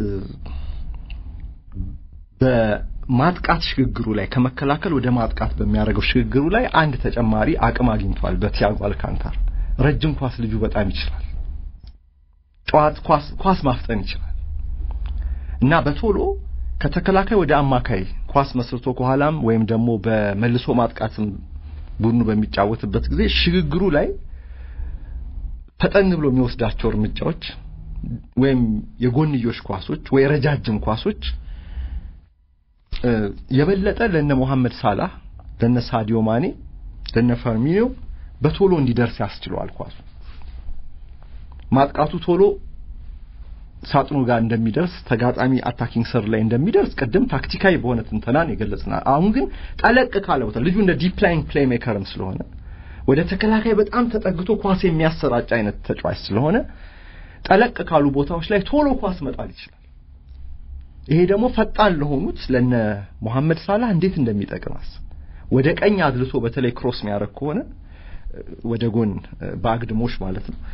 በማጥቃት ሽግግሩ ላይ ከመከላከል ወደ ማጥቃት በሚያደርገው ሽግግሩ ላይ አንድ ተጨማሪ አቅም አግኝቷል በቲያጎ አልካንታራ ረጅም ኳስ ልጁ በጣም ይችላል ጨዋት ኳስ ኳስ ማፍጠን ይችላል እና በቶሎ ከተከላካይ ወደ አማካይ ኳስ መስርቶ ከኋላም ወይም ደግሞ በመልሶ ማጥቃትም ቡድኑ በሚጫወትበት ጊዜ ሽግግሩ ላይ ፈጠን ብሎ የሚወስዳቸው እርምጃዎች ወይም የጎንዮሽ ኳሶች ወይ ረጃጅም ኳሶች እ፣ የበለጠ ለነ መሐመድ ሳላህ ለነ ሳዲዮ ማኔ ለነ ፈርሚኒዮ በቶሎ እንዲደርስ ያስችለዋል ኳሱ ማጥቃቱ ቶሎ ሳጥኑ ጋር እንደሚደርስ ተጋጣሚ አታኪንግ ሰር ላይ እንደሚደርስ ቅድም ታክቲካዊ በሆነ ትንተናን የገለጽና አሁን ግን ጠለቅ ካለ ቦታ ልጁ እንደ ዲፕ ላይን ፕሌይ ሜከርም ስለሆነ ወደ ተከላካይ በጣም ተጠግቶ ኳስ የሚያሰራጭ አይነት ተጫዋች ስለሆነ ጠለቅ ካሉ ቦታዎች ላይ ቶሎ ኳስ መጣል ይችላል። ይሄ ደግሞ ፈጣን ለሆኑት ለነ መሐመድ ሳላህ እንዴት እንደሚጠቅም አስብ። ወደ ቀኝ አድልቶ በተለይ ክሮስ የሚያደርግ ከሆነ እ፣ ወደ ጎን እ፣ በአግድሞሽ ማለት ነው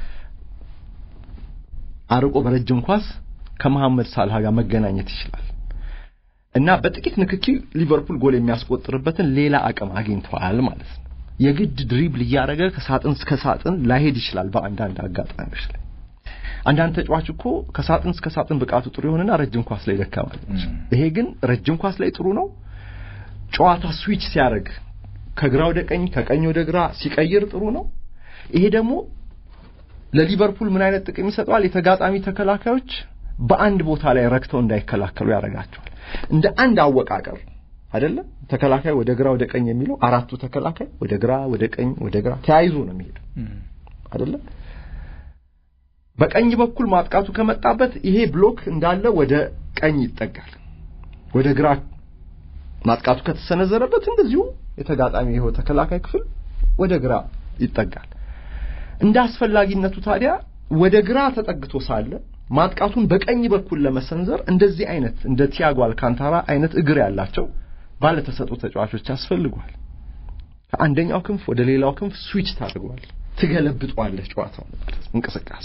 አርቆ በረጅም ኳስ ከመሐመድ ሳላህ ጋር መገናኘት ይችላል እና በጥቂት ንክኪ ሊቨርፑል ጎል የሚያስቆጥርበትን ሌላ አቅም አግኝተዋል ማለት ነው። የግድ ድሪብል እያደረገ ከሳጥን እስከ ሳጥን ላይሄድ ይችላል በአንዳንድ አጋጣሚዎች ላይ። አንዳንድ ተጫዋች እኮ ከሳጥን እስከ ሳጥን ብቃቱ ጥሩ ይሆንና ረጅም ኳስ ላይ ደካማ ሊሆን ይችላል። ይሄ ግን ረጅም ኳስ ላይ ጥሩ ነው። ጨዋታ ስዊች ሲያደርግ ከግራ ወደ ቀኝ ከቀኝ ወደ ግራ ሲቀይር ጥሩ ነው። ይሄ ደግሞ ለሊቨርፑል ምን አይነት ጥቅም ይሰጠዋል? የተጋጣሚ ተከላካዮች በአንድ ቦታ ላይ ረክተው እንዳይከላከሉ ያደርጋቸዋል። እንደ አንድ አወቃቀር አይደለም ተከላካይ ወደ ግራ ወደ ቀኝ የሚለው አራቱ ተከላካይ ወደ ግራ ወደ ቀኝ ወደ ግራ ተያይዞ ነው የሚሄደው አይደለም። በቀኝ በኩል ማጥቃቱ ከመጣበት ይሄ ብሎክ እንዳለ ወደ ቀኝ ይጠጋል። ወደ ግራ ማጥቃቱ ከተሰነዘረበት እንደዚሁ የተጋጣሚ ይኸው ተከላካይ ክፍል ወደ ግራ ይጠጋል። እንደ አስፈላጊነቱ ታዲያ ወደ ግራ ተጠግቶ ሳለ ማጥቃቱን በቀኝ በኩል ለመሰንዘር እንደዚህ አይነት እንደ ቲያጎ አልካንታራ አይነት እግር ያላቸው ባለተሰጡ ተጫዋቾች ያስፈልጓል። ከአንደኛው ክንፍ ወደ ሌላው ክንፍ ስዊች ታደርገዋል፣ ትገለብጧለህ ጨዋታውን ማለት ነው እንቅስቃሴ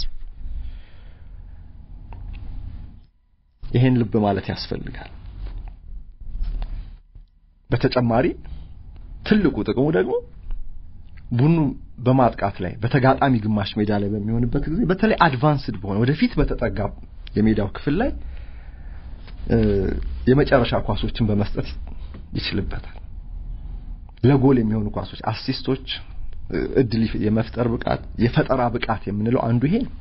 ይሄን ልብ ማለት ያስፈልጋል። በተጨማሪ ትልቁ ጥቅሙ ደግሞ ቡድኑ በማጥቃት ላይ በተጋጣሚ ግማሽ ሜዳ ላይ በሚሆንበት ጊዜ በተለይ አድቫንስድ በሆነ ወደፊት በተጠጋ የሜዳው ክፍል ላይ የመጨረሻ ኳሶችን በመስጠት ይችልበታል። ለጎል የሚሆኑ ኳሶች፣ አሲስቶች፣ እድል የመፍጠር ብቃት፣ የፈጠራ ብቃት የምንለው አንዱ ይሄ ነው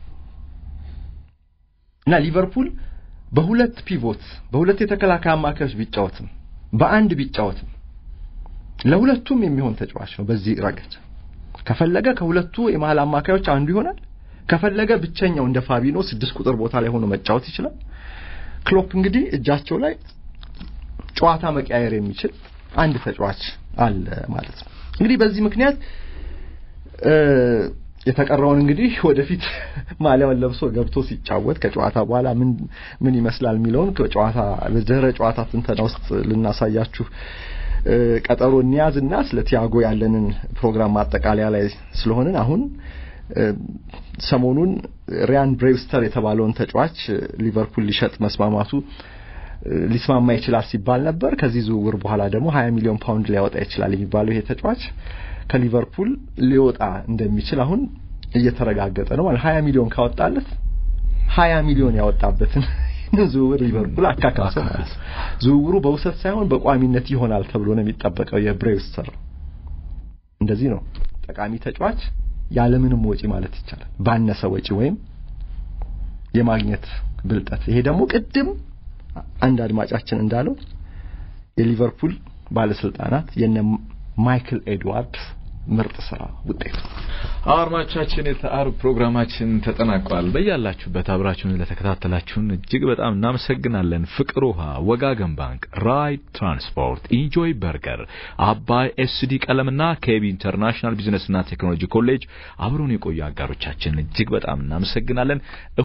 እና ሊቨርፑል በሁለት ፒቮት በሁለት የተከላካይ አማካዮች ቢጫወትም በአንድ ቢጫወትም ለሁለቱም የሚሆን ተጫዋች ነው። በዚህ ረገድ ከፈለገ ከሁለቱ የመሀል አማካዮች አንዱ ይሆናል። ከፈለገ ብቸኛው እንደ ፋቢኖ ስድስት ቁጥር ቦታ ላይ ሆኖ መጫወት ይችላል። ክሎፕ እንግዲህ እጃቸው ላይ ጨዋታ መቀያየር የሚችል አንድ ተጫዋች አለ ማለት ነው። እንግዲህ በዚህ ምክንያት የተቀረውን እንግዲህ ወደፊት ማሊያውን ለብሶ ገብቶ ሲጫወት ከጨዋታ በኋላ ምን ምን ይመስላል የሚለውን ከጨዋታ በድህረ ጨዋታ ትንተና ውስጥ ልናሳያችሁ ቀጠሮ እንያዝና ስለ ቲያጎ ያለንን ፕሮግራም ማጠቃለያ ላይ ስለሆንን አሁን ሰሞኑን ሪያን ብሬቭስተር የተባለውን ተጫዋች ሊቨርፑል ሊሸጥ መስማማቱ ሊስማማ ይችላል ሲባል ነበር። ከዚህ ዝውውር በኋላ ደግሞ 20 ሚሊዮን ፓውንድ ሊያወጣ ይችላል የሚባለው ይሄ ተጫዋች ከሊቨርፑል ሊወጣ እንደሚችል አሁን እየተረጋገጠ ነው። ማለት 20 ሚሊዮን ካወጣለት 20 ሚሊዮን ያወጣበትን ዝውውር ሊቨርፑል አካካሰ ማለት ነው። ዝውውሩ በውሰት ሳይሆን በቋሚነት ይሆናል ተብሎ ነው የሚጠበቀው። የብሬቭስተር እንደዚህ ነው። ጠቃሚ ተጫዋች ያለምንም ወጪ ማለት ይቻላል ባነሰ ወጪ ወይም የማግኘት ብልጠት። ይሄ ደግሞ ቅድም አንድ አድማጫችን እንዳለው የሊቨርፑል ባለስልጣናት የነ ማይክል ኤድዋርድ ምርጥ ስራ ውጤት። አድማጮቻችን የአርብ ፕሮግራማችን ተጠናቋል። በያላችሁበት አብራችሁን ለተከታተላችሁን እጅግ በጣም እናመሰግናለን። ፍቅር ውሃ፣ ወጋገን ባንክ፣ ራይድ ትራንስፖርት፣ ኢንጆይ በርገር፣ አባይ ኤስዲ ቀለምና ኬቢ ኢንተርናሽናል ቢዝነስና ቴክኖሎጂ ኮሌጅ አብረውን የቆዩ አጋሮቻችን እጅግ በጣም እናመሰግናለን።